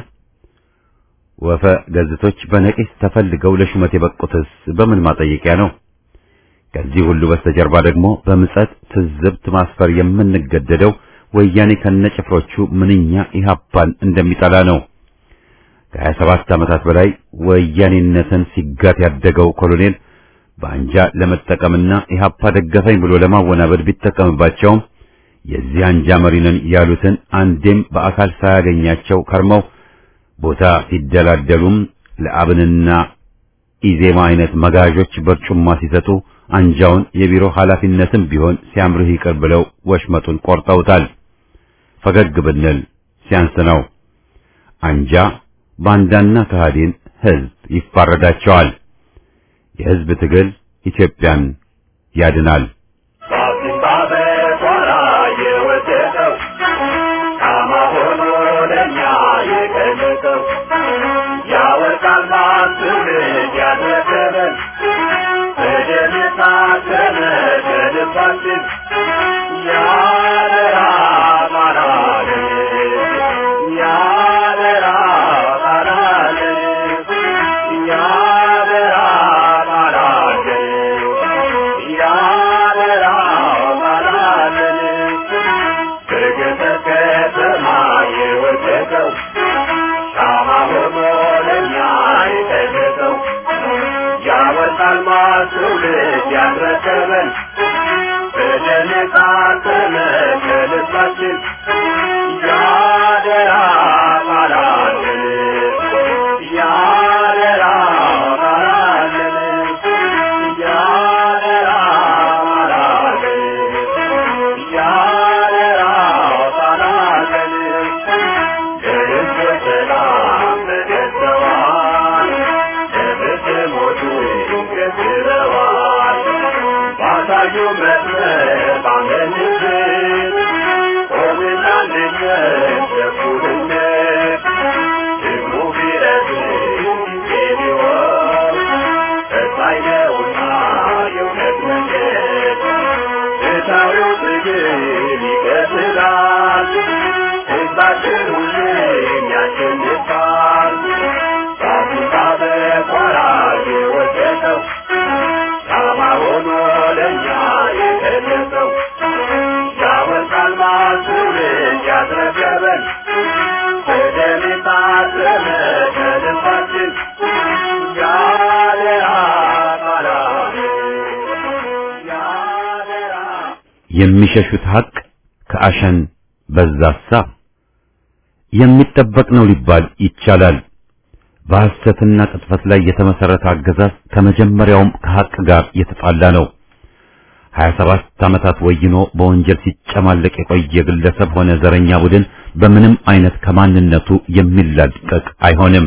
ወፈ ገዝቶች በነቂስ ተፈልገው ለሹመት የበቁትስ በምን ማጠየቂያ ነው? ከዚህ ሁሉ በስተጀርባ ደግሞ በምጸት ትዝብት ማስፈር የምንገደደው ወያኔ ከነጭፍሮቹ ምንኛ ኢህአፓን እንደሚጠላ ነው። ከሀያ ሰባት ዓመታት በላይ ወያኔነትን ሲጋት ያደገው ኮሎኔል በአንጃ ለመጠቀምና ኢህአፓ ደገፈኝ ብሎ ለማወናበድ ቢጠቀምባቸውም የዚህ አንጃ መሪ ነን ያሉትን አንዴም በአካል ሳያገኛቸው ከርመው ቦታ ሲደላደሉም ለአብንና ኢዜማ አይነት መጋዦች በርጩማ ሲሰጡ አንጃውን የቢሮ ኃላፊነትም ቢሆን ሲያምርህ ይቅር ብለው ወሽመጡን ቆርጠውታል። ፈገግ ብንል ሲያንስ ነው። አንጃ ባንዳና ከሃዲን ህዝብ ይፋረዳቸዋል። የህዝብ ትግል ኢትዮጵያን ያድናል። በአዲስ አበባ የወደቀው ሻማ ሆኖ አልማዝ ትውልድ ያስረከበን በደም የታተመ ከልባችን ያደራ ቃላለን ያደራ ቃላለን ያደራ ቃላለን ያደራ ቃላለን ለሕዝብ ሰላም ተገዝተዋል ለፍትህ ሞቱ ገዝረዋል ባሳዩ መስመር ባመንበት ቆምና እንድነት ለእኩልነት ደግሞ ቢረዝም ጊዜ ቢሆን ፈታኝ ነውና የእውነት መንገድ ፍትሐዊው ትግል ይቀጥላል ሕዝባችን ሁሌም ያሸንፋል ራሱን በቆራጅ የወደቀው ሻማ ሆኖ ለእኛ የተሰጠው ያወርቃል ማስውልን ያስረከበን በደም የታተመ ከልባችን ያደራ ቃላችን ያደራ የሚሸሹት ሐቅ ከአሸን በዛሳ የሚጠበቅ ነው ሊባል ይቻላል። በሐሰትና ቅጥፈት ላይ የተመሰረተ አገዛዝ ከመጀመሪያውም ከሐቅ ጋር የተጣላ ነው። 27 ዓመታት ወይኖ በወንጀል ሲጨማለቅ የቆየ ግለሰብ ሆነ ዘረኛ ቡድን በምንም አይነት ከማንነቱ የሚላቀቅ አይሆንም።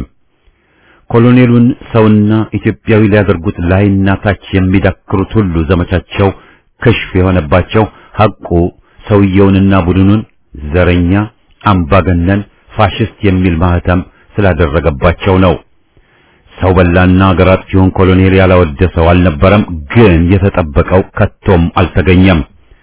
ኮሎኔሉን ሰውና ኢትዮጵያዊ ሊያደርጉት ላይና ታች የሚዳክሩት ሁሉ ዘመቻቸው ክሽፍ የሆነባቸው ሐቁ ሰውየውንና ቡድኑን ዘረኛ፣ አምባገነን፣ ፋሽስት የሚል ማህተም ስላደረገባቸው ነው። ሰው በላና አገር አጥፊውን ኮሎኔል ያላወደሰው አልነበረም፣ ግን የተጠበቀው ከቶም አልተገኘም።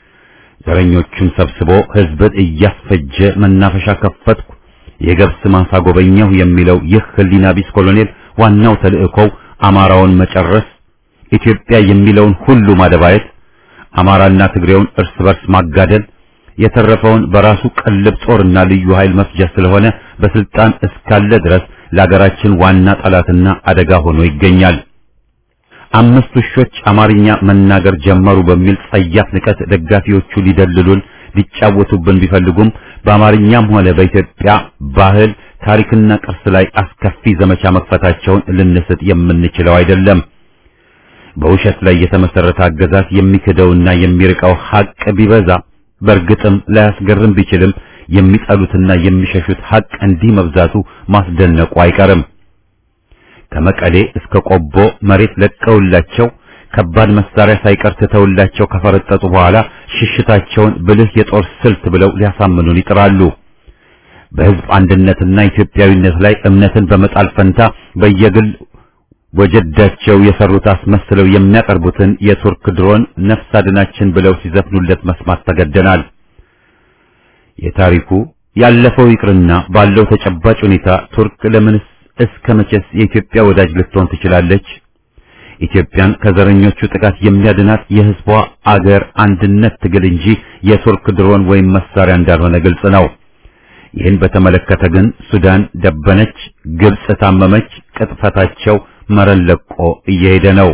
ዘረኞቹን ሰብስቦ ህዝብን እያስፈጀ መናፈሻ ከፈትኩ፣ የገብስ ማሳ ጎበኘሁ የሚለው ይህ ህሊና ቢስ ኮሎኔል ዋናው ተልእኮው አማራውን መጨረስ፣ ኢትዮጵያ የሚለውን ሁሉ ማደባየት፣ አማራና ትግሬውን እርስ በርስ ማጋደል፣ የተረፈውን በራሱ ቅልብ ጦርና ልዩ ኃይል መፍጃ ስለሆነ በስልጣን እስካለ ድረስ ለሀገራችን ዋና ጠላትና አደጋ ሆኖ ይገኛል። አምስት ውሾች አማርኛ መናገር ጀመሩ በሚል ጸያፍ ንቀት ደጋፊዎቹ ሊደልሉን ሊጫወቱብን ቢፈልጉም በአማርኛም ሆነ በኢትዮጵያ ባህል ታሪክና ቅርስ ላይ አስከፊ ዘመቻ መክፈታቸውን ልንስት የምንችለው አይደለም። በውሸት ላይ የተመሰረተ አገዛዝ የሚክደውና የሚርቀው ሐቅ ቢበዛ በእርግጥም ላያስገርም ቢችልም የሚጠሉትና የሚሸሹት ሐቅ እንዲህ መብዛቱ ማስደነቁ አይቀርም። ከመቀሌ እስከ ቆቦ መሬት ለቀውላቸው ከባድ መሳሪያ ሳይቀር ትተውላቸው ከፈረጠጡ በኋላ ሽሽታቸውን ብልህ የጦር ስልት ብለው ሊያሳምኑን ይጥራሉ። በሕዝብ አንድነትና ኢትዮጵያዊነት ላይ እምነትን በመጣል ፈንታ በየግል ወጀዳቸው የሰሩት አስመስለው የሚያቀርቡትን የቱርክ ድሮን ነፍስ አድናችን ብለው ሲዘፍኑለት መስማት ተገደናል። የታሪኩ ያለፈው ይቅርና ባለው ተጨባጭ ሁኔታ ቱርክ ለምንስ እስከ መቼስ የኢትዮጵያ ወዳጅ ልትሆን ትችላለች? ኢትዮጵያን ከዘረኞቹ ጥቃት የሚያድናት የሕዝቧ አገር አንድነት ትግል እንጂ የቱርክ ድሮን ወይም መሳሪያ እንዳልሆነ ግልጽ ነው። ይህን በተመለከተ ግን ሱዳን ደበነች፣ ግብጽ ታመመች፣ ቅጥፈታቸው መረን ለቆ እየሄደ ነው።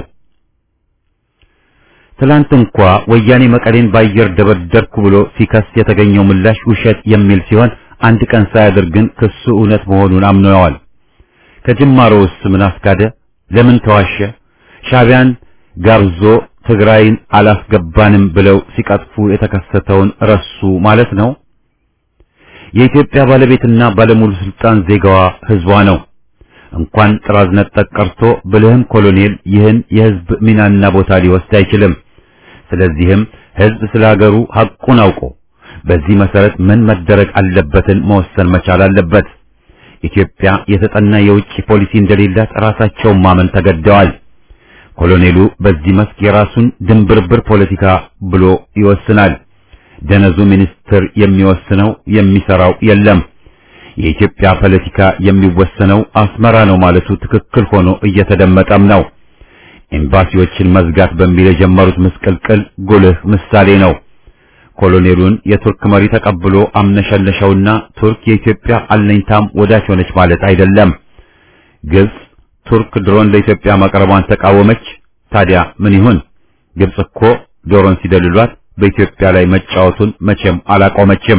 ትላንት እንኳ ወያኔ መቀሌን ባየር ደበደርኩ ብሎ ሲከስ የተገኘው ምላሽ ውሸት የሚል ሲሆን አንድ ቀን ሳያድር ግን ክሱ እውነት መሆኑን አምነዋል። ከጅማሮውስ ምን አስካደ? ለምን ተዋሸ? ሻቢያን ጋብዞ ትግራይን አላስገባንም ብለው ሲቀጥፉ የተከሰተውን ረሱ ማለት ነው። የኢትዮጵያ ባለቤትና ባለሙሉ ስልጣን ዜጋዋ ህዝቧ ነው። እንኳን ጥራዝ ነጠቅ ቀርቶ ብልህም ኮሎኔል ይህን የህዝብ ሚናና ቦታ ሊወስድ አይችልም። ስለዚህም ህዝብ ስለ ሀገሩ ሐቁን አውቆ በዚህ መሰረት ምን መደረግ አለበትን መወሰን መቻል አለበት። ኢትዮጵያ የተጠና የውጭ ፖሊሲ እንደሌላት ራሳቸውን ማመን ተገደዋል። ኮሎኔሉ በዚህ መስክ የራሱን ድንብርብር ፖለቲካ ብሎ ይወስናል። ደነዙ ሚኒስትር የሚወስነው የሚሰራው የለም። የኢትዮጵያ ፖለቲካ የሚወሰነው አስመራ ነው ማለቱ ትክክል ሆኖ እየተደመጠም ነው። ኤምባሲዎችን መዝጋት በሚል የጀመሩት ምስቅልቅል ጉልህ ምሳሌ ነው። ኮሎኔሉን የቱርክ መሪ ተቀብሎ አምነሸለሸውና ቱርክ የኢትዮጵያ አለኝታም ወዳጅ ሆነች ማለት አይደለም። ግብጽ ቱርክ ድሮን ለኢትዮጵያ ማቅረቧን ተቃወመች፣ ታዲያ ምን ይሁን? ግብጽ እኮ ዶሮን ሲደልሏት በኢትዮጵያ ላይ መጫወቱን መቼም አላቆመችም።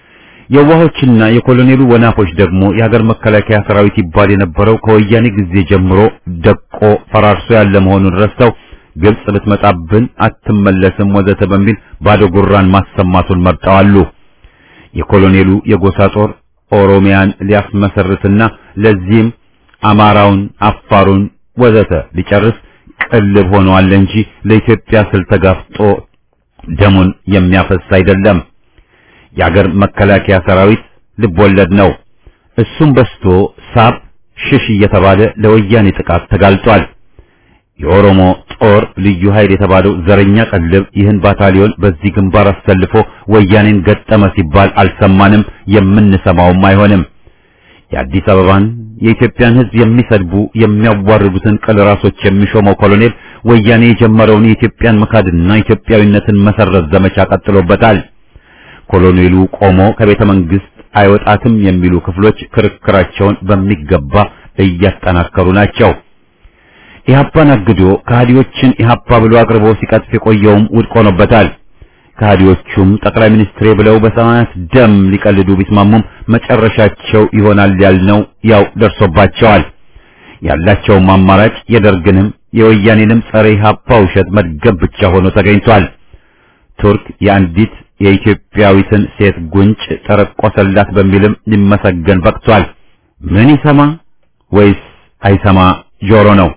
የዋሆችና የኮሎኔሉ ወናፎች ደግሞ የሀገር መከላከያ ሰራዊት ይባል የነበረው ከወያኔ ጊዜ ጀምሮ ደቆ ፈራርሶ ያለ መሆኑን ረስተው ግብጽ ብትመጣብን አትመለስም ወዘተ በሚል ባዶ ጉራን ማሰማቱን መርጠዋሉ። የኮሎኔሉ የጎሳ ጦር ኦሮሚያን ሊያስመሰርትና ለዚህም አማራውን፣ አፋሩን ወዘተ ሊጨርስ ቅልብ ሆኗል እንጂ ለኢትዮጵያ ስል ተጋፍጦ ደሙን የሚያፈስ አይደለም። የአገር መከላከያ ሰራዊት ልብ ወለድ ነው። እሱም በስቶ ሳብ ሽሽ እየተባለ ለወያኔ ጥቃት ተጋልጧል። የኦሮሞ ጦር ልዩ ኃይል የተባለው ዘረኛ ቀልብ ይህን ባታሊዮን በዚህ ግንባር አሰልፎ ወያኔን ገጠመ ሲባል አልሰማንም፣ የምንሰማውም አይሆንም። የአዲስ አበባን የኢትዮጵያን ሕዝብ የሚሰድቡ የሚያዋርዱትን ቅል ራሶች የሚሾመው ኮሎኔል ወያኔ የጀመረውን የኢትዮጵያን መካድና ኢትዮጵያዊነትን መሰረት ዘመቻ ቀጥሎበታል። ኮሎኔሉ ቆሞ ከቤተ መንግስት አይወጣትም የሚሉ ክፍሎች ክርክራቸውን በሚገባ እያጠናከሩ ናቸው። ኢህአፓን አግዶ ከሃዲዎችን ኢህአፓ ብሎ አቅርቦ ሲቀጥፍ የቆየውም ውድቅ ሆኖበታል። ከሃዲዎቹም ጠቅላይ ሚኒስትሬ ብለው በሰማያት ደም ሊቀልዱ ቢስማሙም መጨረሻቸው ይሆናል ያልነው ያው ደርሶባቸዋል። ያላቸውም አማራጭ የደርግንም የወያኔንም ጸረ ኢህአፓ ውሸት መድገም ብቻ ሆኖ ተገኝቷል። ቱርክ የአንዲት የኢትዮጵያዊትን ሴት ጉንጭ ተረቆሰላት በሚልም ሊመሰገን በቅቷል። ምን ይሰማ ወይስ አይሰማ ጆሮ ነው?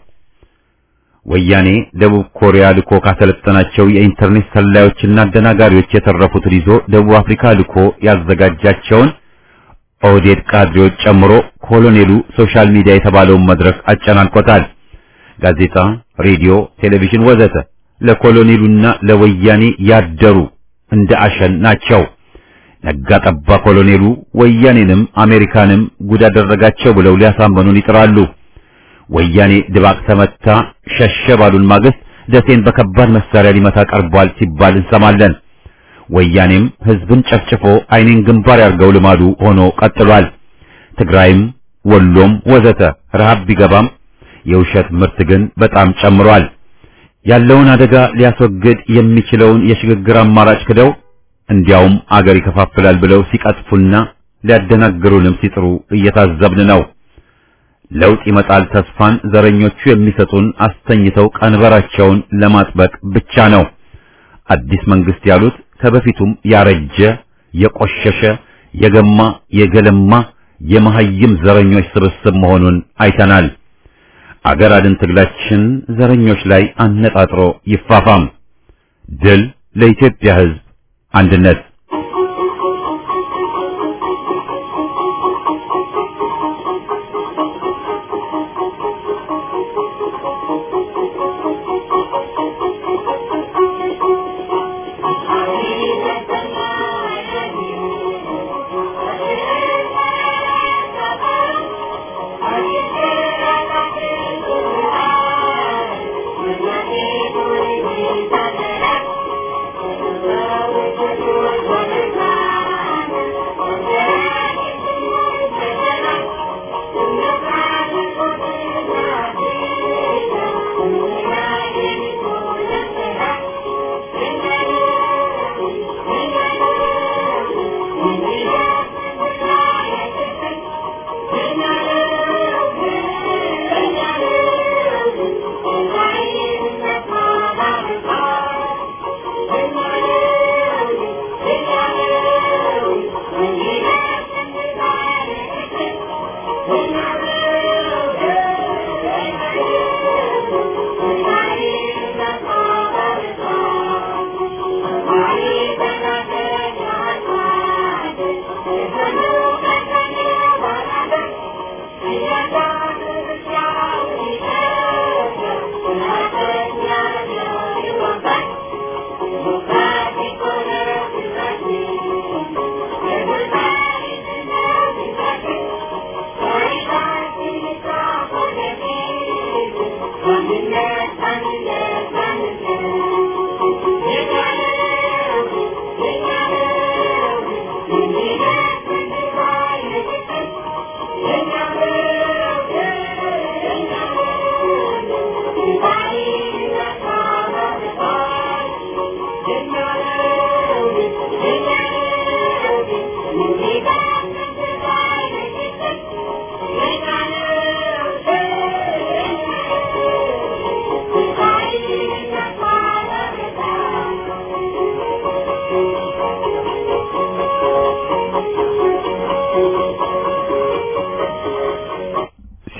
ወያኔ ደቡብ ኮሪያ ልኮ ካሰለጠናቸው የኢንተርኔት ሰላዮችና አደናጋሪዎች የተረፉትን ይዞ ደቡብ አፍሪካ ልኮ ያዘጋጃቸውን ኦህዴድ ካድሬዎች ጨምሮ ኮሎኔሉ ሶሻል ሚዲያ የተባለውን መድረክ አጨናንቆታል። ጋዜጣ፣ ሬዲዮ፣ ቴሌቪዥን ወዘተ ለኮሎኔሉና ለወያኔ ያደሩ እንደ አሸን ናቸው። ነጋ ጠባ ኮሎኔሉ ወያኔንም አሜሪካንም ጉድ አደረጋቸው ብለው ሊያሳመኑን ይጥራሉ። ወያኔ ድባቅ ተመታ ሸሸ ባሉን ማግስት ደሴን በከባድ መሳሪያ ሊመታ ቀርቧል ሲባል እንሰማለን። ወያኔም ህዝብን ጨፍጭፎ አይኔን ግንባር ያርገው ልማዱ ሆኖ ቀጥሏል። ትግራይም ወሎም ወዘተ ረሃብ ቢገባም የውሸት ምርት ግን በጣም ጨምሯል። ያለውን አደጋ ሊያስወግድ የሚችለውን የሽግግር አማራጭ ክደው እንዲያውም አገር ይከፋፍላል ብለው ሲቀጥፉና ሊያደናግሩንም ሲጥሩ እየታዘብን ነው። ለውጥ ይመጣል ተስፋን ዘረኞቹ የሚሰጡን አስተኝተው ቀንበራቸውን ለማጥበቅ ብቻ ነው። አዲስ መንግስት ያሉት ከበፊቱም ያረጀ የቆሸሸ የገማ የገለማ የመሐይም ዘረኞች ስብስብ መሆኑን አይተናል። አገር አድን ትግላችን ዘረኞች ላይ አነጣጥሮ ይፋፋም። ድል ለኢትዮጵያ ሕዝብ አንድነት።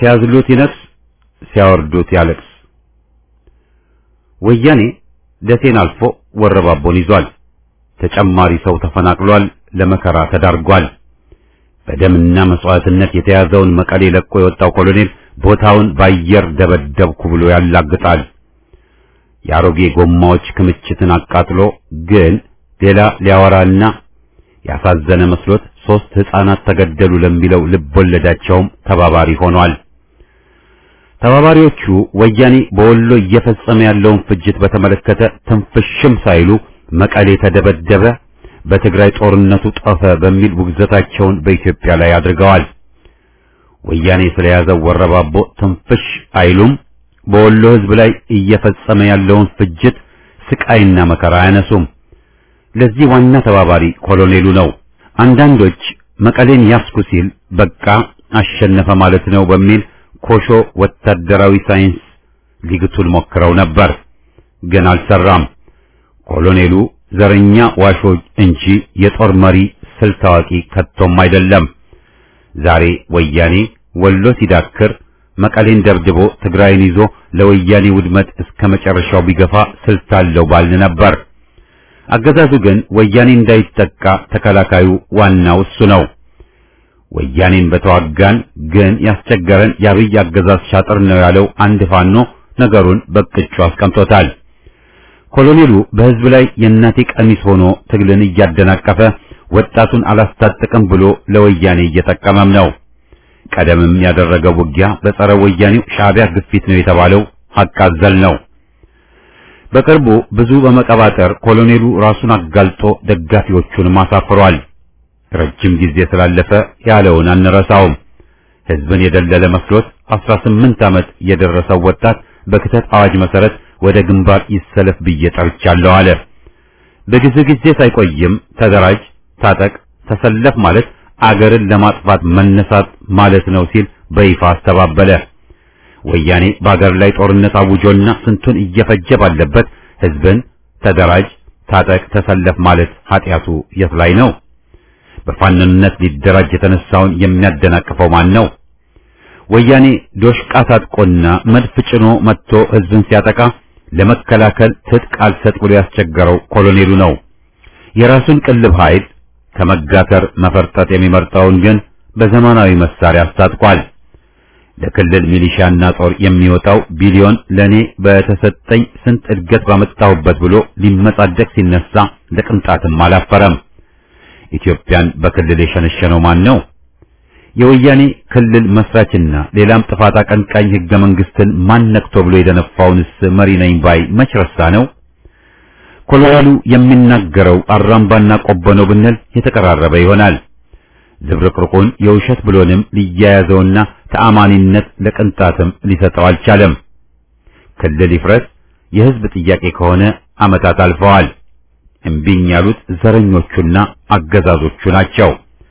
ሲያዝሉት ይነክስ፣ ሲያወርዱት ያለቅስ። ወያኔ ደሴን አልፎ ወረባቦን ይዟል። ተጨማሪ ሰው ተፈናቅሏል፣ ለመከራ ተዳርጓል። በደምና መስዋዕትነት የተያዘውን መቀሌ ለቆ የወጣው ኮሎኔል ቦታውን በአየር ደበደብኩ ብሎ ያላግጣል። የአሮጌ ጎማዎች ክምችትን አቃጥሎ ግን ሌላ ሊያወራና ያሳዘነ መስሎት ሶስት ሕፃናት ተገደሉ ለሚለው ልብ ወለዳቸውም ተባባሪ ሆኗል። ተባባሪዎቹ ወያኔ በወሎ እየፈጸመ ያለውን ፍጅት በተመለከተ ትንፍሽም ሳይሉ መቀሌ ተደበደበ፣ በትግራይ ጦርነቱ ጠፈ በሚል ውግዘታቸውን በኢትዮጵያ ላይ አድርገዋል። ወያኔ ስለያዘው ወረባቦ ትንፍሽ አይሉም። በወሎ ሕዝብ ላይ እየፈጸመ ያለውን ፍጅት ስቃይና መከራ አያነሱም። ለዚህ ዋና ተባባሪ ኮሎኔሉ ነው። አንዳንዶች መቀሌን ያስኩ ሲል በቃ አሸነፈ ማለት ነው በሚል ኮሾ ወታደራዊ ሳይንስ ሊግቱን ሞክረው ነበር፣ ግን አልሰራም። ኮሎኔሉ ዘረኛ ዋሾ እንጂ የጦር መሪ ስልት አዋቂ ከቶም አይደለም። ዛሬ ወያኔ ወሎ ሲዳክር መቀሌን ደብድቦ ትግራይን ይዞ ለወያኔ ውድመት እስከ መጨረሻው ቢገፋ ስልት አለው ባልን ነበር። አገዛዙ ግን ወያኔ እንዳይጠቃ ተከላካዩ ዋናው እሱ ነው። ወያኔን በተዋጋን ግን ያስቸገረን የአብይ አገዛዝ ሻጥር ነው ያለው አንድ ፋኖ ነገሩን በቅጩ አስቀምጦታል። ኮሎኔሉ በሕዝብ ላይ የእናቴ ቀሚስ ሆኖ ትግልን እያደናቀፈ ወጣቱን አላስታጥቅም ብሎ ለወያኔ እየጠቀመም ነው። ቀደምም ያደረገው ውጊያ በጸረ ወያኔው ሻዕቢያ ግፊት ነው የተባለው ሐቅ አዘል ነው። በቅርቡ ብዙ በመቀባጠር ኮሎኔሉ ራሱን አጋልጦ ደጋፊዎቹንም አሳፍሯል። ረጅም ጊዜ ስላለፈ ያለውን አንረሳውም። ሕዝብን የደለለ መስሎት 18 ዓመት የደረሰው ወጣት በክተት አዋጅ መሰረት ወደ ግንባር ይሰለፍ ብዬ ጠርቻለሁ አለ። በጊዜ ጊዜ ሳይቆይም ተደራጅ፣ ታጠቅ፣ ተሰለፍ ማለት አገርን ለማጥፋት መነሳት ማለት ነው ሲል በይፋ አስተባበለ። ወያኔ በአገር ላይ ጦርነት አውጆና ስንቱን እየፈጀ ባለበት ሕዝብን ተደራጅ፣ ታጠቅ፣ ተሰለፍ ማለት ኃጢአቱ የት ላይ ነው? በፋንነት ሊደራጅ የተነሳውን የሚያደናቅፈው ማን ነው? ወያኔ ዶሽቃ ታጥቆና መድፍ ጭኖ መጥቶ ሕዝብን ሲያጠቃ ለመከላከል ትጥቅ አልሰጥ ብሎ ያስቸገረው ኮሎኔሉ ነው። የራሱን ቅልብ ኃይል ከመጋተር መፈርጠጥ የሚመርጠውን ግን በዘመናዊ መሳሪያ አስታጥቋል። ለክልል ሚሊሻና ጦር የሚወጣው ቢሊዮን ለኔ በተሰጠኝ ስንት እድገት ባመጣሁበት ብሎ ሊመጻደቅ ሲነሳ ለቅንጣትም አላፈረም። ኢትዮጵያን በክልል የሸነሸነው ማን ነው? የወያኔ ክልል መስራችና ሌላም ጥፋት አቀንቃኝ ሕገ መንግስትን ማን ነክቶ ብሎ የደነፋውንስ መሪ ነኝ ባይ መች ረሳ ነው? ኮሎኔሉ የሚናገረው አራምባና ቆቦ ነው ብንል የተቀራረበ ይሆናል። ዝብርቅርቁን የውሸት ብሎንም ሊያያዘውና ተአማኒነት ለቅንጣትም ሊሰጠው አልቻለም። ክልል ይፍረስ የህዝብ ጥያቄ ከሆነ ዓመታት አልፈዋል። እምቢኝ ያሉት ዘረኞቹና አገዛዞቹ ናቸው።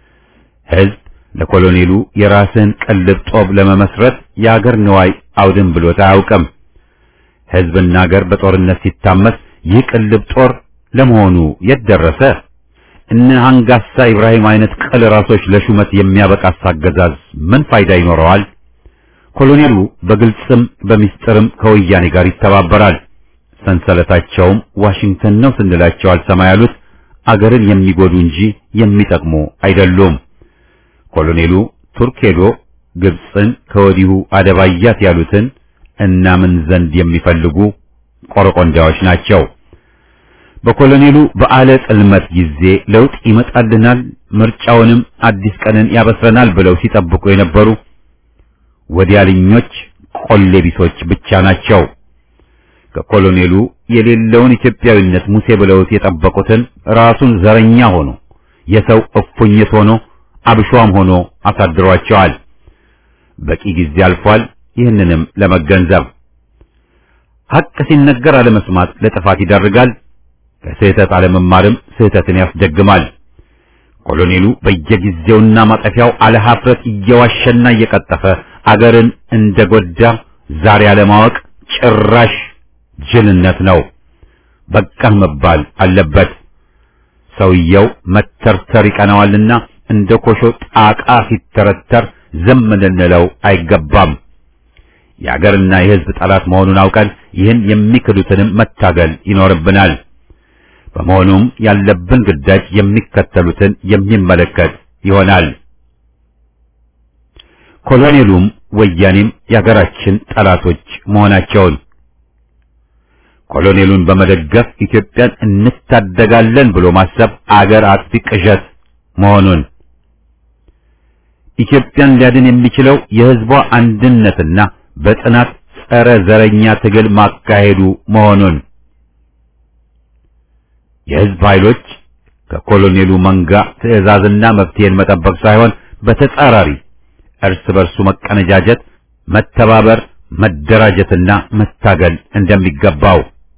ህዝብ ለኮሎኔሉ የራስን ቅልብ ጦብ ለመመስረት የአገር ንዋይ አውድም ብሎት አያውቅም። ህዝብና አገር በጦርነት ሲታመስ ይህ ቅልብ ጦር ለመሆኑ የት ደረሰ? እነ አንጋሳ ኢብራሂም አይነት ቅል ራሶች ለሹመት የሚያበቃስ አገዛዝ ምን ፋይዳ ይኖረዋል? ኮሎኔሉ በግልጽም በሚስጥርም ከወያኔ ጋር ይተባበራል። ሰንሰለታቸውም ዋሽንግተን ነው ስንላቸው አልሰማ ያሉት አገርን የሚጎዱ እንጂ የሚጠቅሙ አይደሉም። ኮሎኔሉ ቱርክ ሄዶ ግብፅን ከወዲሁ አደባያት ያሉትን እናምን ዘንድ የሚፈልጉ ቆረቆንዳዎች ናቸው። በኮሎኔሉ በዓለ ጽልመት ጊዜ ለውጥ ይመጣልናል፣ ምርጫውንም አዲስ ቀንን ያበስረናል ብለው ሲጠብቁ የነበሩ ወዲያልኞች ቆሌ ቢሶች ብቻ ናቸው። ከኮሎኔሉ የሌለውን ኢትዮጵያዊነት ሙሴ ብለውት የጠበቁትን ራሱን ዘረኛ ሆኖ የሰው እፉኝት ሆኖ አብሿም ሆኖ አሳድሯቸዋል። በቂ ጊዜ አልፏል። ይህንንም ለመገንዘብ ሐቅ ሲነገር አለመስማት ለጥፋት ይዳርጋል። ከስህተት አለመማርም ስህተትን ያስደግማል። ኮሎኔሉ በየጊዜውና ማጠፊያው አለ ኀፍረት እየዋሸና እየቀጠፈ አገርን እንደጎዳ ዛሬ አለማወቅ ጭራሽ ጅልነት ነው። በቃህ መባል አለበት። ሰውየው መተርተር ይቀናዋልና እንደ ኮሾ ጣቃ ሲተረተር ዝም ልንለው አይገባም። የአገርና የሕዝብ ጠላት መሆኑን አውቀን ይህን የሚክዱትንም መታገል ይኖርብናል። በመሆኑም ያለብን ግዳጅ የሚከተሉትን የሚመለከት ይሆናል። ኮሎኔሉም ወያኔም የአገራችን ጠላቶች መሆናቸውን ኮሎኔሉን በመደገፍ ኢትዮጵያን እንታደጋለን ብሎ ማሰብ አገር አጥፊ ቅዠት መሆኑን ኢትዮጵያን ሊያድን የሚችለው የሕዝቧ አንድነትና በጽናት ጸረ ዘረኛ ትግል ማካሄዱ መሆኑን የሕዝብ ኃይሎች ከኮሎኔሉ መንጋ ትዕዛዝና መፍትሄን መጠበቅ ሳይሆን በተጻራሪ እርስ በርሱ መቀነጃጀት፣ መተባበር፣ መደራጀትና መታገል እንደሚገባው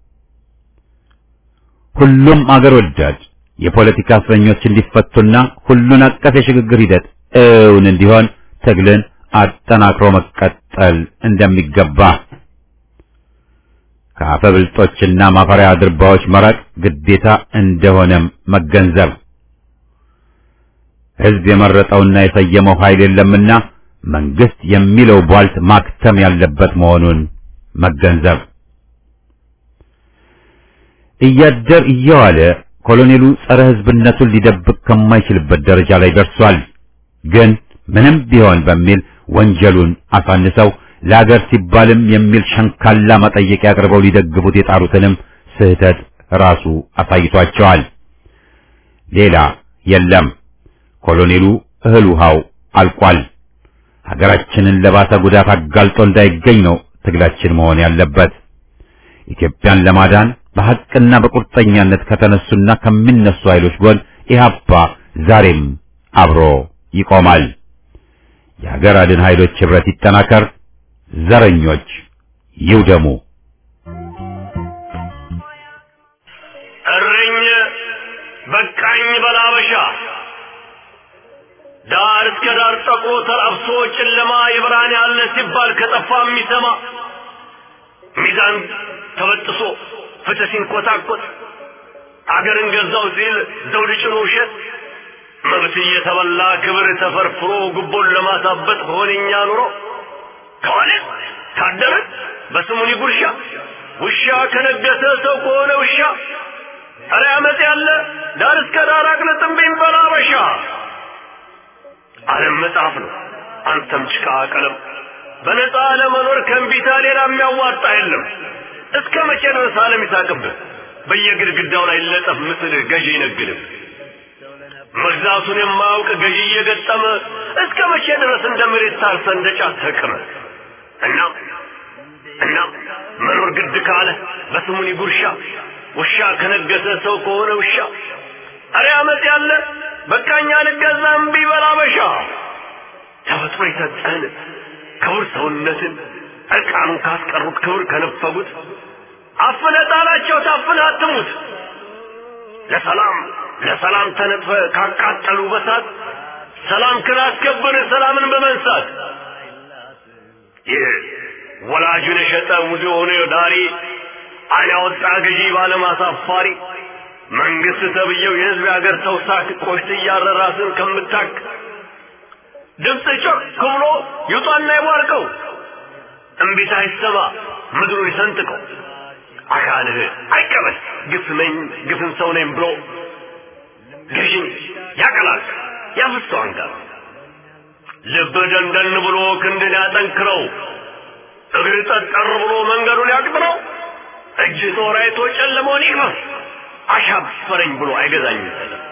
ሁሉም አገር ወዳድ የፖለቲካ እስረኞች እንዲፈቱና ሁሉን አቀፍ የሽግግር ሂደት እውን እንዲሆን ትግልን አጠናክሮ መቀጠል እንደሚገባ ከአፈብልጦችና ማፈሪያ ድርባዎች መራቅ ግዴታ እንደሆነም መገንዘብ ሕዝብ የመረጠውና የሰየመው ኃይል የለምና መንግስት የሚለው ቧልት ማክተም ያለበት መሆኑን መገንዘብ እያደር እየዋለ ኮሎኔሉ ጸረ ሕዝብነቱን ሊደብቅ ከማይችልበት ደረጃ ላይ ደርሷል። ግን ምንም ቢሆን በሚል ወንጀሉን አሳንሰው ለአገር ሲባልም የሚል ሸንካላ መጠየቂያ አቅርበው ሊደግፉት የጣሩትንም ስህተት ራሱ አሳይቷቸዋል። ሌላ የለም። ኮሎኔሉ እህል ውሃው አልቋል። ሀገራችንን ለባሰ ጉዳት አጋልጦ እንዳይገኝ ነው ትግላችን መሆን ያለበት። ኢትዮጵያን ለማዳን በሐቅና በቁርጠኛነት ከተነሱና ከሚነሱ ኃይሎች ጎን ኢህአፓ ዛሬም አብሮ ይቆማል። የሀገር አድን ኃይሎች ኅብረት ይጠናከር፣ ዘረኞች ይውደሙ። እርኝ በቃኝ በላበሻ ዳር እስከ ዳር ጠቆ ተላብሶ ጨለማ የብርሃን ያለ ሲባል ከጠፋ የሚሰማ ሚዛን ተበጥሶ ፍትህ ሲንኮታኮት አገርን ገዛው ሲል ዘውድ ጭኖ ውሸት መብት እየተበላ ክብር ተፈርፍሮ ጉቦን ለማሳበጥ በሆነኛ ኑሮ ከሆነ ካደረ በስሙኒ ጉርሻ ውሻ ከነገሰ ሰው ከሆነ ውሻ ኧረ አመፅ ያለ ዳር እስከ ዳር አቅልጥምብኝ በላበሻ ዓለም መጽሐፍ ነው አንተም ጭቃ ቀለም በነፃ ለመኖር ከእንቢታ ሌላ የሚያዋጣ የለም እስከ መቼ ድረስ ዓለም ይሳቅብህ በየግድግዳው ላይ ለጠፍ ምስልህ ገዢ ይነግድህ መግዛቱን የማያውቅ ገዢ እየገጠመ እስከ መቼ ድረስ እንደ መሬት ታርሰ እንደ ጫት ተቅመ እና እና መኖር ግድ ካለ በስሙኒ ጉርሻ ውሻ ከነገሰ ሰው ከሆነ ውሻ አረ አመፅ ያለ በቃኛ ልገዛ እምቢ በላበሻ ተፈጥሮ የሰጠህን ክቡር ሰውነትን እርቃኑን ካስቀሩት ክብር ከነፈጉት አፍነ ጣላቸው ታፍነ አትሙት ለሰላም ለሰላም ተነጥፈ ካቃጠሉ በሳት ሰላም ክላስከበር ሰላምን በመንሳት ይህ ወላጁን የሸጠ ሙዚ የሆነ ዳሪ አይን ያወጣ ገዢ ባለማሳፋሪ መንግስት ተብየው የህዝብ የሀገር ሰው ሳክ ቆሽት እያረ ራስን ከምታክ ድምፅ ጮክ ብሎ ይውጣና ይቧርቀው እምቢታ አይሰማ ምድሩን ይሰንጥቀው አካልህ አይቀበል ግፍ ነኝ ግፍን ሰው ነኝ ብሎ ገዥን ያቀላል ያፍሰው አንጋር ልብ ደንደን ብሎ ክንድን ያጠንክረው እግር ጠጠር ብሎ መንገዱን ያቅጥረው እጅ ጦር አይቶ ጨለመውን ይቅመስ አሻፈረኝ ብሎ አይገዛኝም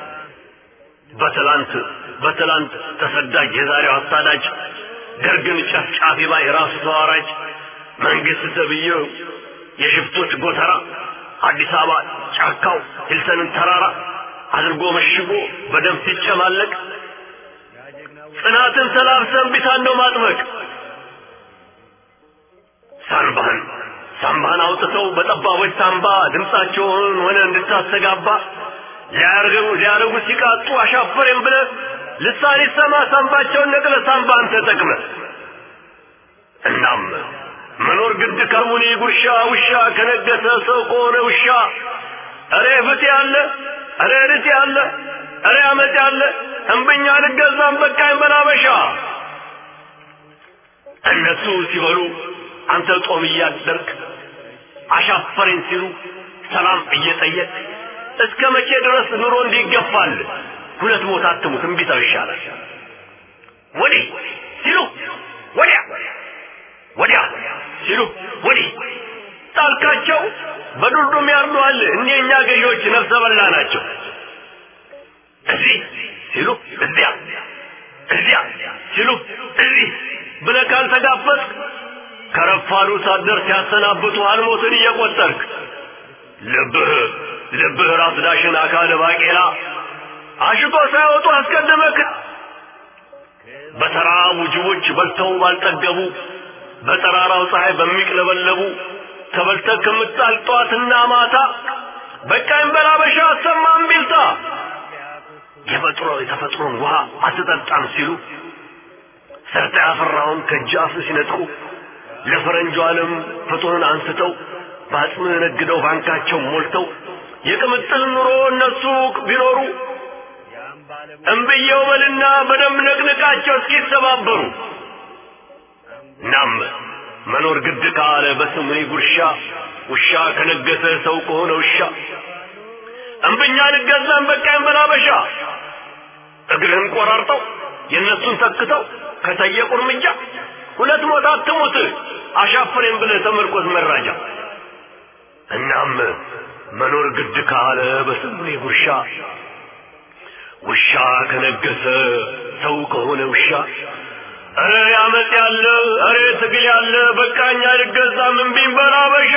በትላንት በትላንት ተሰዳጅ የዛሬው አሳዳጅ ደርግን ጨፍጫፊ ባይ ራሱ ተዋራጅ መንግስት ተብዬው የሽፍቶች ጎተራ አዲስ አበባ ጫካው ሂልተንን ተራራ አድርጎ መሽጎ በደም ሲጨማለቅ ጽናትን ተላብሰን ቢታን ነው ማጥበቅ ሳንባህን ሳምባህን አውጥተው በጠባቦች ሳምባ ድምፃቸውን ሆነ እንድታስተጋባ ሊያርገው ሊያረጉ ሲቃጡ አሻፈሬም ብለ ልሳን ይሰማ ሳምባቸውን ነቅለ ሳምባን ተጠቅመ እናም መኖር ግድ ከሙኒ ጉርሻ ውሻ ከነገሰ ሰው ከሆነ ውሻ እሬ ፍት ያለ እሬ ርት ያለ እሬ አመት ያለ እምብኛ ልገዛም በቃኝ በላበሻ እነሱ ሲበሉ አንተ ጦም እያደርክ አሻፈረኝ ሲሉ ሰላም እየጠየቅ እስከ መቼ ድረስ ኑሮ እንዲገፋል? ሁለት ቦታ አትሙት፣ እምቢታው ይሻላል። ወዲህ ሲሉ ወዲያ ወዲያ ሲሉ ወዲህ ጣልካቸው በዱርዱም ያርዱሃል። እኒህ የእኛ ገዢዎች ነፍሰ በላ ናቸው። እዚህ ሲሉ እዚያ እዚያ ሲሉ እዚህ ብለህ ካልተጋፈጥክ ከረፋዱ ሳደር ሲያሰናብቱ አልሞትን እየቆጠርክ ልብህ ልብህ ራስ ዳሽን አካለ ባቄላ አሽቶ ሳይወጡ አስቀድመክ በተራቡ ጅቦች በልተው ባልጠገቡ በጠራራው ፀሐይ በሚቅለበለቡ ተበልተህ ከምጣል ጠዋትና ማታ በቃኝ በላበሻ አሰማም ቢልታ የፈጥሮ የተፈጥሮን ውሃ አትጠጣም ሲሉ ሰርተ ያፈራውን ከጃፍ ሲነጥቁ ለፈረንጁ ዓለም ፍጡርን አንስተው በአጽም ነግደው ባንካቸው ሞልተው የቅምጥል ኑሮ እነሱ ቢኖሩ እምብየው በልና በደም ነቅንቃቸው እስኪተባበሩ እናም መኖር ግድ ካለ በስምኒ ጉርሻ ውሻ ከነገሰ ሰው ከሆነ ውሻ እምብኛ ንገዛን በቃኝ በላበሻ እግርህን ቆራርጠው የእነሱን ተክተው ከጠየቁ እርምጃ ሁለት ሞት አትሙት አሻፈሬን ብለህ ተመርኮዝ መራጃ እናም መኖር ግድ ካለ በስምኒ ጉርሻ ውሻ ከነገሰ ሰው ከሆነ ውሻ እረ ያመጽ ያለ እረ ትግል ያለ በቃኝ አልገዛም እምቢኝ በል አበሻ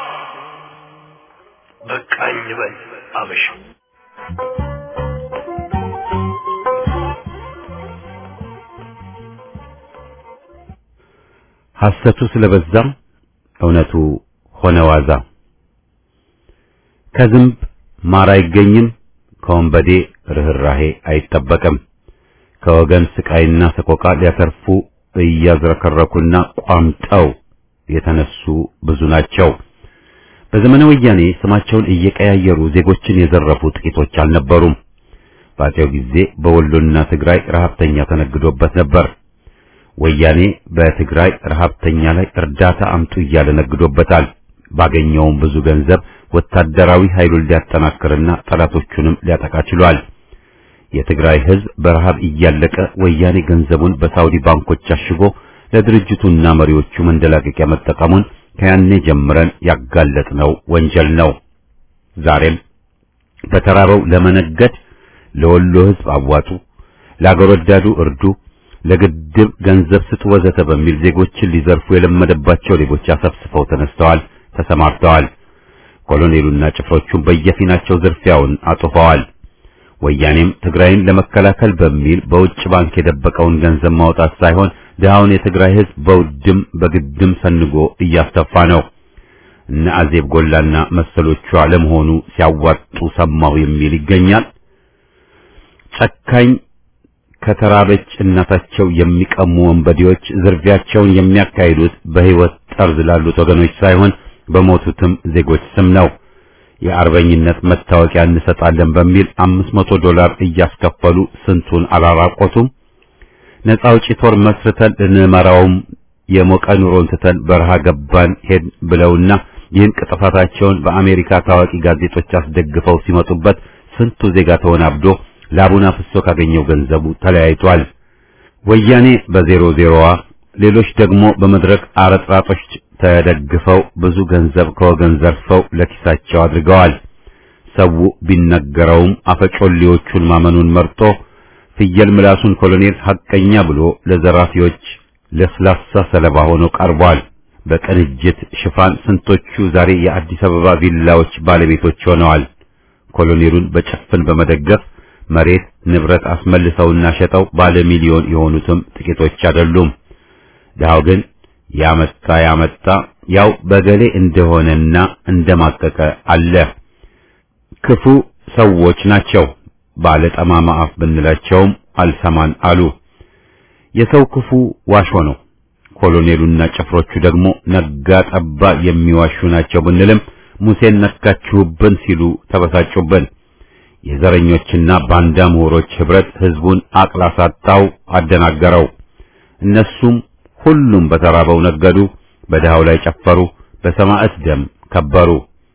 በቃኝ በል አበሻ ሐሰቱ ስለበዛም እውነቱ ሆነ ዋዛ። ከዝንብ ማር አይገኝም፣ ከወንበዴ ርኅራሄ አይጠበቅም። ከወገን ስቃይና ሰቆቃ ሊያተርፉ እያዝረከረኩና ቋምጠው የተነሱ ብዙ ናቸው። በዘመነ ወያኔ ስማቸውን እየቀያየሩ ዜጎችን የዘረፉ ጥቂቶች አልነበሩም። በአፄው ጊዜ በወሎና ትግራይ ረሀብተኛ ተነግዶበት ነበር። ወያኔ በትግራይ ረሀብተኛ ላይ እርዳታ አምጡ እያለ ነግዶበታል። ባገኘውም ብዙ ገንዘብ ወታደራዊ ኃይሉን ሊያጠናክርና ጠላቶቹንም ሊያጠቃ ችሏል። የትግራይ ሕዝብ በረሃብ እያለቀ ወያኔ ገንዘቡን በሳውዲ ባንኮች አሽጎ ለድርጅቱና መሪዎቹ መንደላቀቂያ መጠቀሙን ከያኔ ጀምረን ያጋለጥነው ወንጀል ነው። ዛሬም በተራበው ለመነገድ ለወሎ ሕዝብ አዋጡ፣ ለአገር ወዳዱ እርዱ፣ ለግድብ ገንዘብ ስጡ ወዘተ በሚል ዜጎችን ሊዘርፉ የለመደባቸው ሌቦች አሰፍስፈው ተነስተዋል፣ ተሰማርተዋል። ኮሎኔሉና ጭፍሮቹም በየፊናቸው ዝርፊያውን አጥፈዋል። ወያኔም ትግራይን ለመከላከል በሚል በውጭ ባንክ የደበቀውን ገንዘብ ማውጣት ሳይሆን ድሃውን የትግራይ ሕዝብ በውድም በግድም ሰንጎ እያስተፋ ነው። እነ አዜብ ጎላና መሰሎቿ ለመሆኑ ሲያዋጡ ሰማሁ የሚል ይገኛል። ጨካኝ ከተራበች እናታቸው የሚቀሙ ወንበዴዎች ዝርፊያቸውን የሚያካሂዱት በሕይወት ጠርዝ ላሉት ወገኖች ሳይሆን በሞቱትም ዜጎች ስም ነው። የአርበኝነት መታወቂያ እንሰጣለን በሚል አምስት መቶ ዶላር እያስከፈሉ ስንቱን አላራቆቱም። ነፃ አውጪ ጦር መስርተን ልንመራውም የሞቀ ኑሮን ትተን በረሃ ገባን ሄድ ብለውና ይህን ቅጥፋታቸውን በአሜሪካ ታዋቂ ጋዜጦች አስደግፈው ሲመጡበት ስንቱ ዜጋ ተወናብዶ ላቡን አፍሶ ካገኘው ገንዘቡ ተለያይቷል። ወያኔ በዜሮ ዜሮዋ፣ ሌሎች ደግሞ በመድረክ አረጥራጦች ተደግፈው ብዙ ገንዘብ ከወገን ዘርፈው ለኪሳቸው አድርገዋል። ሰው ቢነገረውም አፈጮሌዎቹን ማመኑን መርጦ ፍየል ምላሱን ኮሎኔል ሐቀኛ ብሎ ለዘራፊዎች ለስላሳ ሰለባ ሆኖ ቀርቧል። በቅንጅት ሽፋን ስንቶቹ ዛሬ የአዲስ አበባ ቪላዎች ባለቤቶች ሆነዋል። ኮሎኔሉን በጭፍን በመደገፍ መሬት ንብረት አስመልሰውና ሸጠው ባለ ሚሊዮን የሆኑትም ጥቂቶች አይደሉም። ድሃው ግን ያመጣ ያመጣ ያው በገሌ እንደሆነና እንደማቀቀ አለ። ክፉ ሰዎች ናቸው። ባለ ጠማማ አፍ ብንላቸውም አልሰማን አሉ። የሰው ክፉ ዋሾ ነው። ኮሎኔሉና ጭፍሮቹ ደግሞ ነጋ ጠባ የሚዋሹ ናቸው ብንልም ሙሴን ነካችሁብን ሲሉ ተበሳጩብን። የዘረኞችና ባንዳ ምሁሮች ህብረት ህዝቡን አቅላሳጣው፣ አደናገረው። እነሱም ሁሉም በተራበው ነገዱ፣ በድሃው ላይ ጨፈሩ፣ በሰማዕት ደም ከበሩ።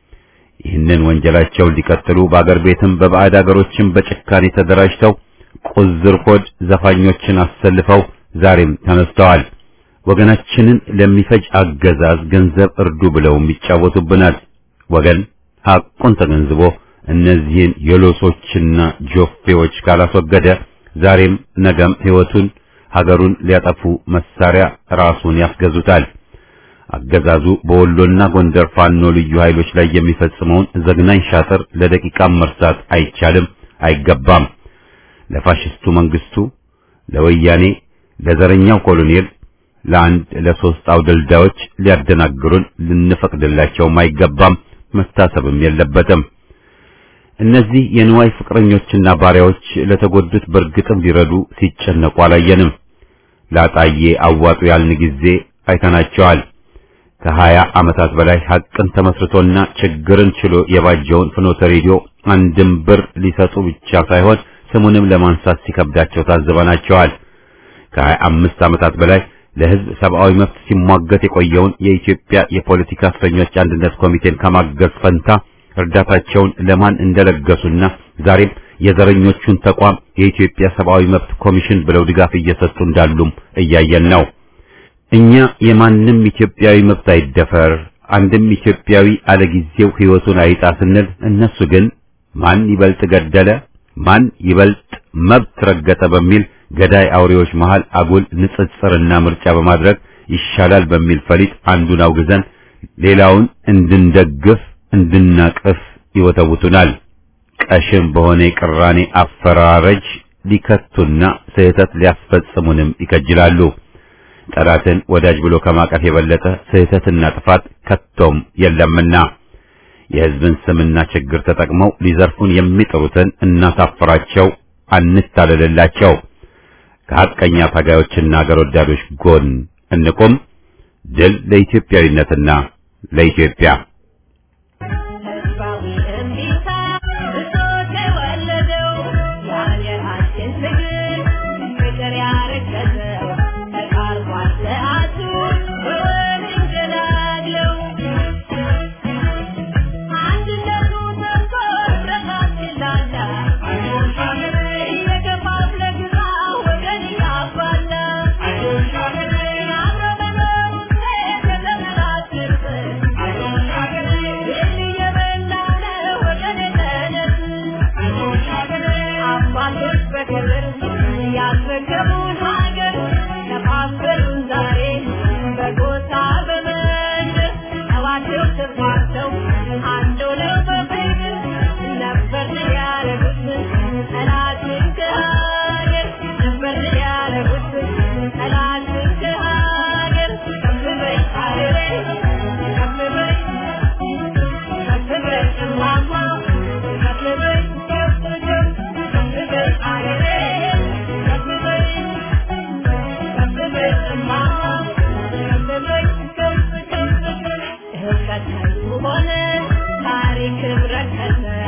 ይህንን ወንጀላቸውን ሊቀጥሉ በአገር ቤትም በባዕድ አገሮችም በጭካኔ ተደራጅተው ቁዝር ሆድ ዘፋኞችን አሰልፈው ዛሬም ተነስተዋል። ወገናችንን ለሚፈጅ አገዛዝ ገንዘብ እርዱ ብለውም ይጫወቱብናል። ወገን ሐቁን ተገንዝቦ እነዚህን የሎሶችና ጆፌዎች ካላስወገደ ዛሬም ነገም ሕይወቱን ሀገሩን ሊያጠፉ መሳሪያ ራሱን ያስገዙታል። አገዛዙ በወሎና ጎንደር ፋኖ ልዩ ኃይሎች ላይ የሚፈጽመውን ዘግናኝ ሻጥር ለደቂቃም መርሳት አይቻልም፣ አይገባም። ለፋሽስቱ መንግስቱ፣ ለወያኔ፣ ለዘረኛው ኮሎኔል፣ ለአንድ ለሶስት አውደልዳዮች ሊያደናግሩን ልንፈቅድላቸውም አይገባም፣ መታሰብም የለበትም። እነዚህ የንዋይ ፍቅረኞችና ባሪያዎች ለተጎዱት በእርግጥም ሊረዱ ሲጨነቁ አላየንም። ላጣዬ አዋጡ ያልን ጊዜ አይተናቸዋል። ከሀያ ዓመታት በላይ ሐቅን ተመስርቶና ችግርን ችሎ የባጀውን ፍኖተ ሬዲዮ አንድም ብር ሊሰጡ ብቻ ሳይሆን ስሙንም ለማንሳት ሲከብዳቸው ታዝበናቸዋል። ከሀያ አምስት ዓመታት በላይ ለሕዝብ ሰብአዊ መብት ሲሟገት የቆየውን የኢትዮጵያ የፖለቲካ እስረኞች አንድነት ኮሚቴን ከማገዝ ፈንታ እርዳታቸውን ለማን እንደለገሱና ዛሬም የዘረኞቹን ተቋም የኢትዮጵያ ሰብአዊ መብት ኮሚሽን ብለው ድጋፍ እየሰጡ እንዳሉም እያየን ነው። እኛ የማንም ኢትዮጵያዊ መብት አይደፈር፣ አንድም ኢትዮጵያዊ አለጊዜው ሕይወቱን አይጣ ስንል እነሱ ግን ማን ይበልጥ ገደለ፣ ማን ይበልጥ መብት ረገጠ በሚል ገዳይ አውሬዎች መሃል አጉል ንጽጽርና ምርጫ በማድረግ ይሻላል በሚል ፈሊጥ አንዱን አውግዘን ሌላውን እንድንደግፍ እንድናቅፍ ይወተውቱናል። ቀሽም በሆነ የቅራኔ አፈራረጅ ሊከቱና ስህተት ሊያስፈጽሙንም ይከጅላሉ። ጠላትን ወዳጅ ብሎ ከማቀፍ የበለጠ ስህተትና ጥፋት ከቶም የለምና የሕዝብን ስምና ችግር ተጠቅመው ሊዘርፉን የሚጥሩትን እናሳፍራቸው፣ አንታለልላቸው። ከሐቀኛ ታጋዮችና አገር ወዳዶች ጎን እንቁም። ድል ለኢትዮጵያዊነትና ለኢትዮጵያ። ህዝባዊ እምቢታ ብሶት የወለደው የሀገራችን ትግል ፍቅር ያረገዘው ተቃርቧል ሰዓቱ በወሬ ገላግለው አንድነቱ ሰምቶ ህብረታችን ላላ እየከፋፍለ ግዛ ወገን እያባላ የአብሮ መኖር ውጤት የተመላክርበት ይህን እየበላ ነው ወገን የተነስ አባቶች በክብር ያስረከቡን ሀገር ከፋፈሉን ዛሬ በጎሳ በመንደር ተዋደው ተስማምተው አንድ ሆነው በፍቅር ነበር ያደረጉት ጠላትን ከሀገር ነበር ያደረጉት ጠላትን ከሀገር ከፍ በይ ሀገሬ ከፍ በይ ከፍ በይ እማማ ከፍ በይ ከፍ ከፍ ከፍ በይ ሀገሬ ከፍ በይ ከፍ በይ እማማ ከፍ በይ ከፍ ከፍ ከፍ እህት ቀጣዩ ሆነ ታሪክ ረከሰ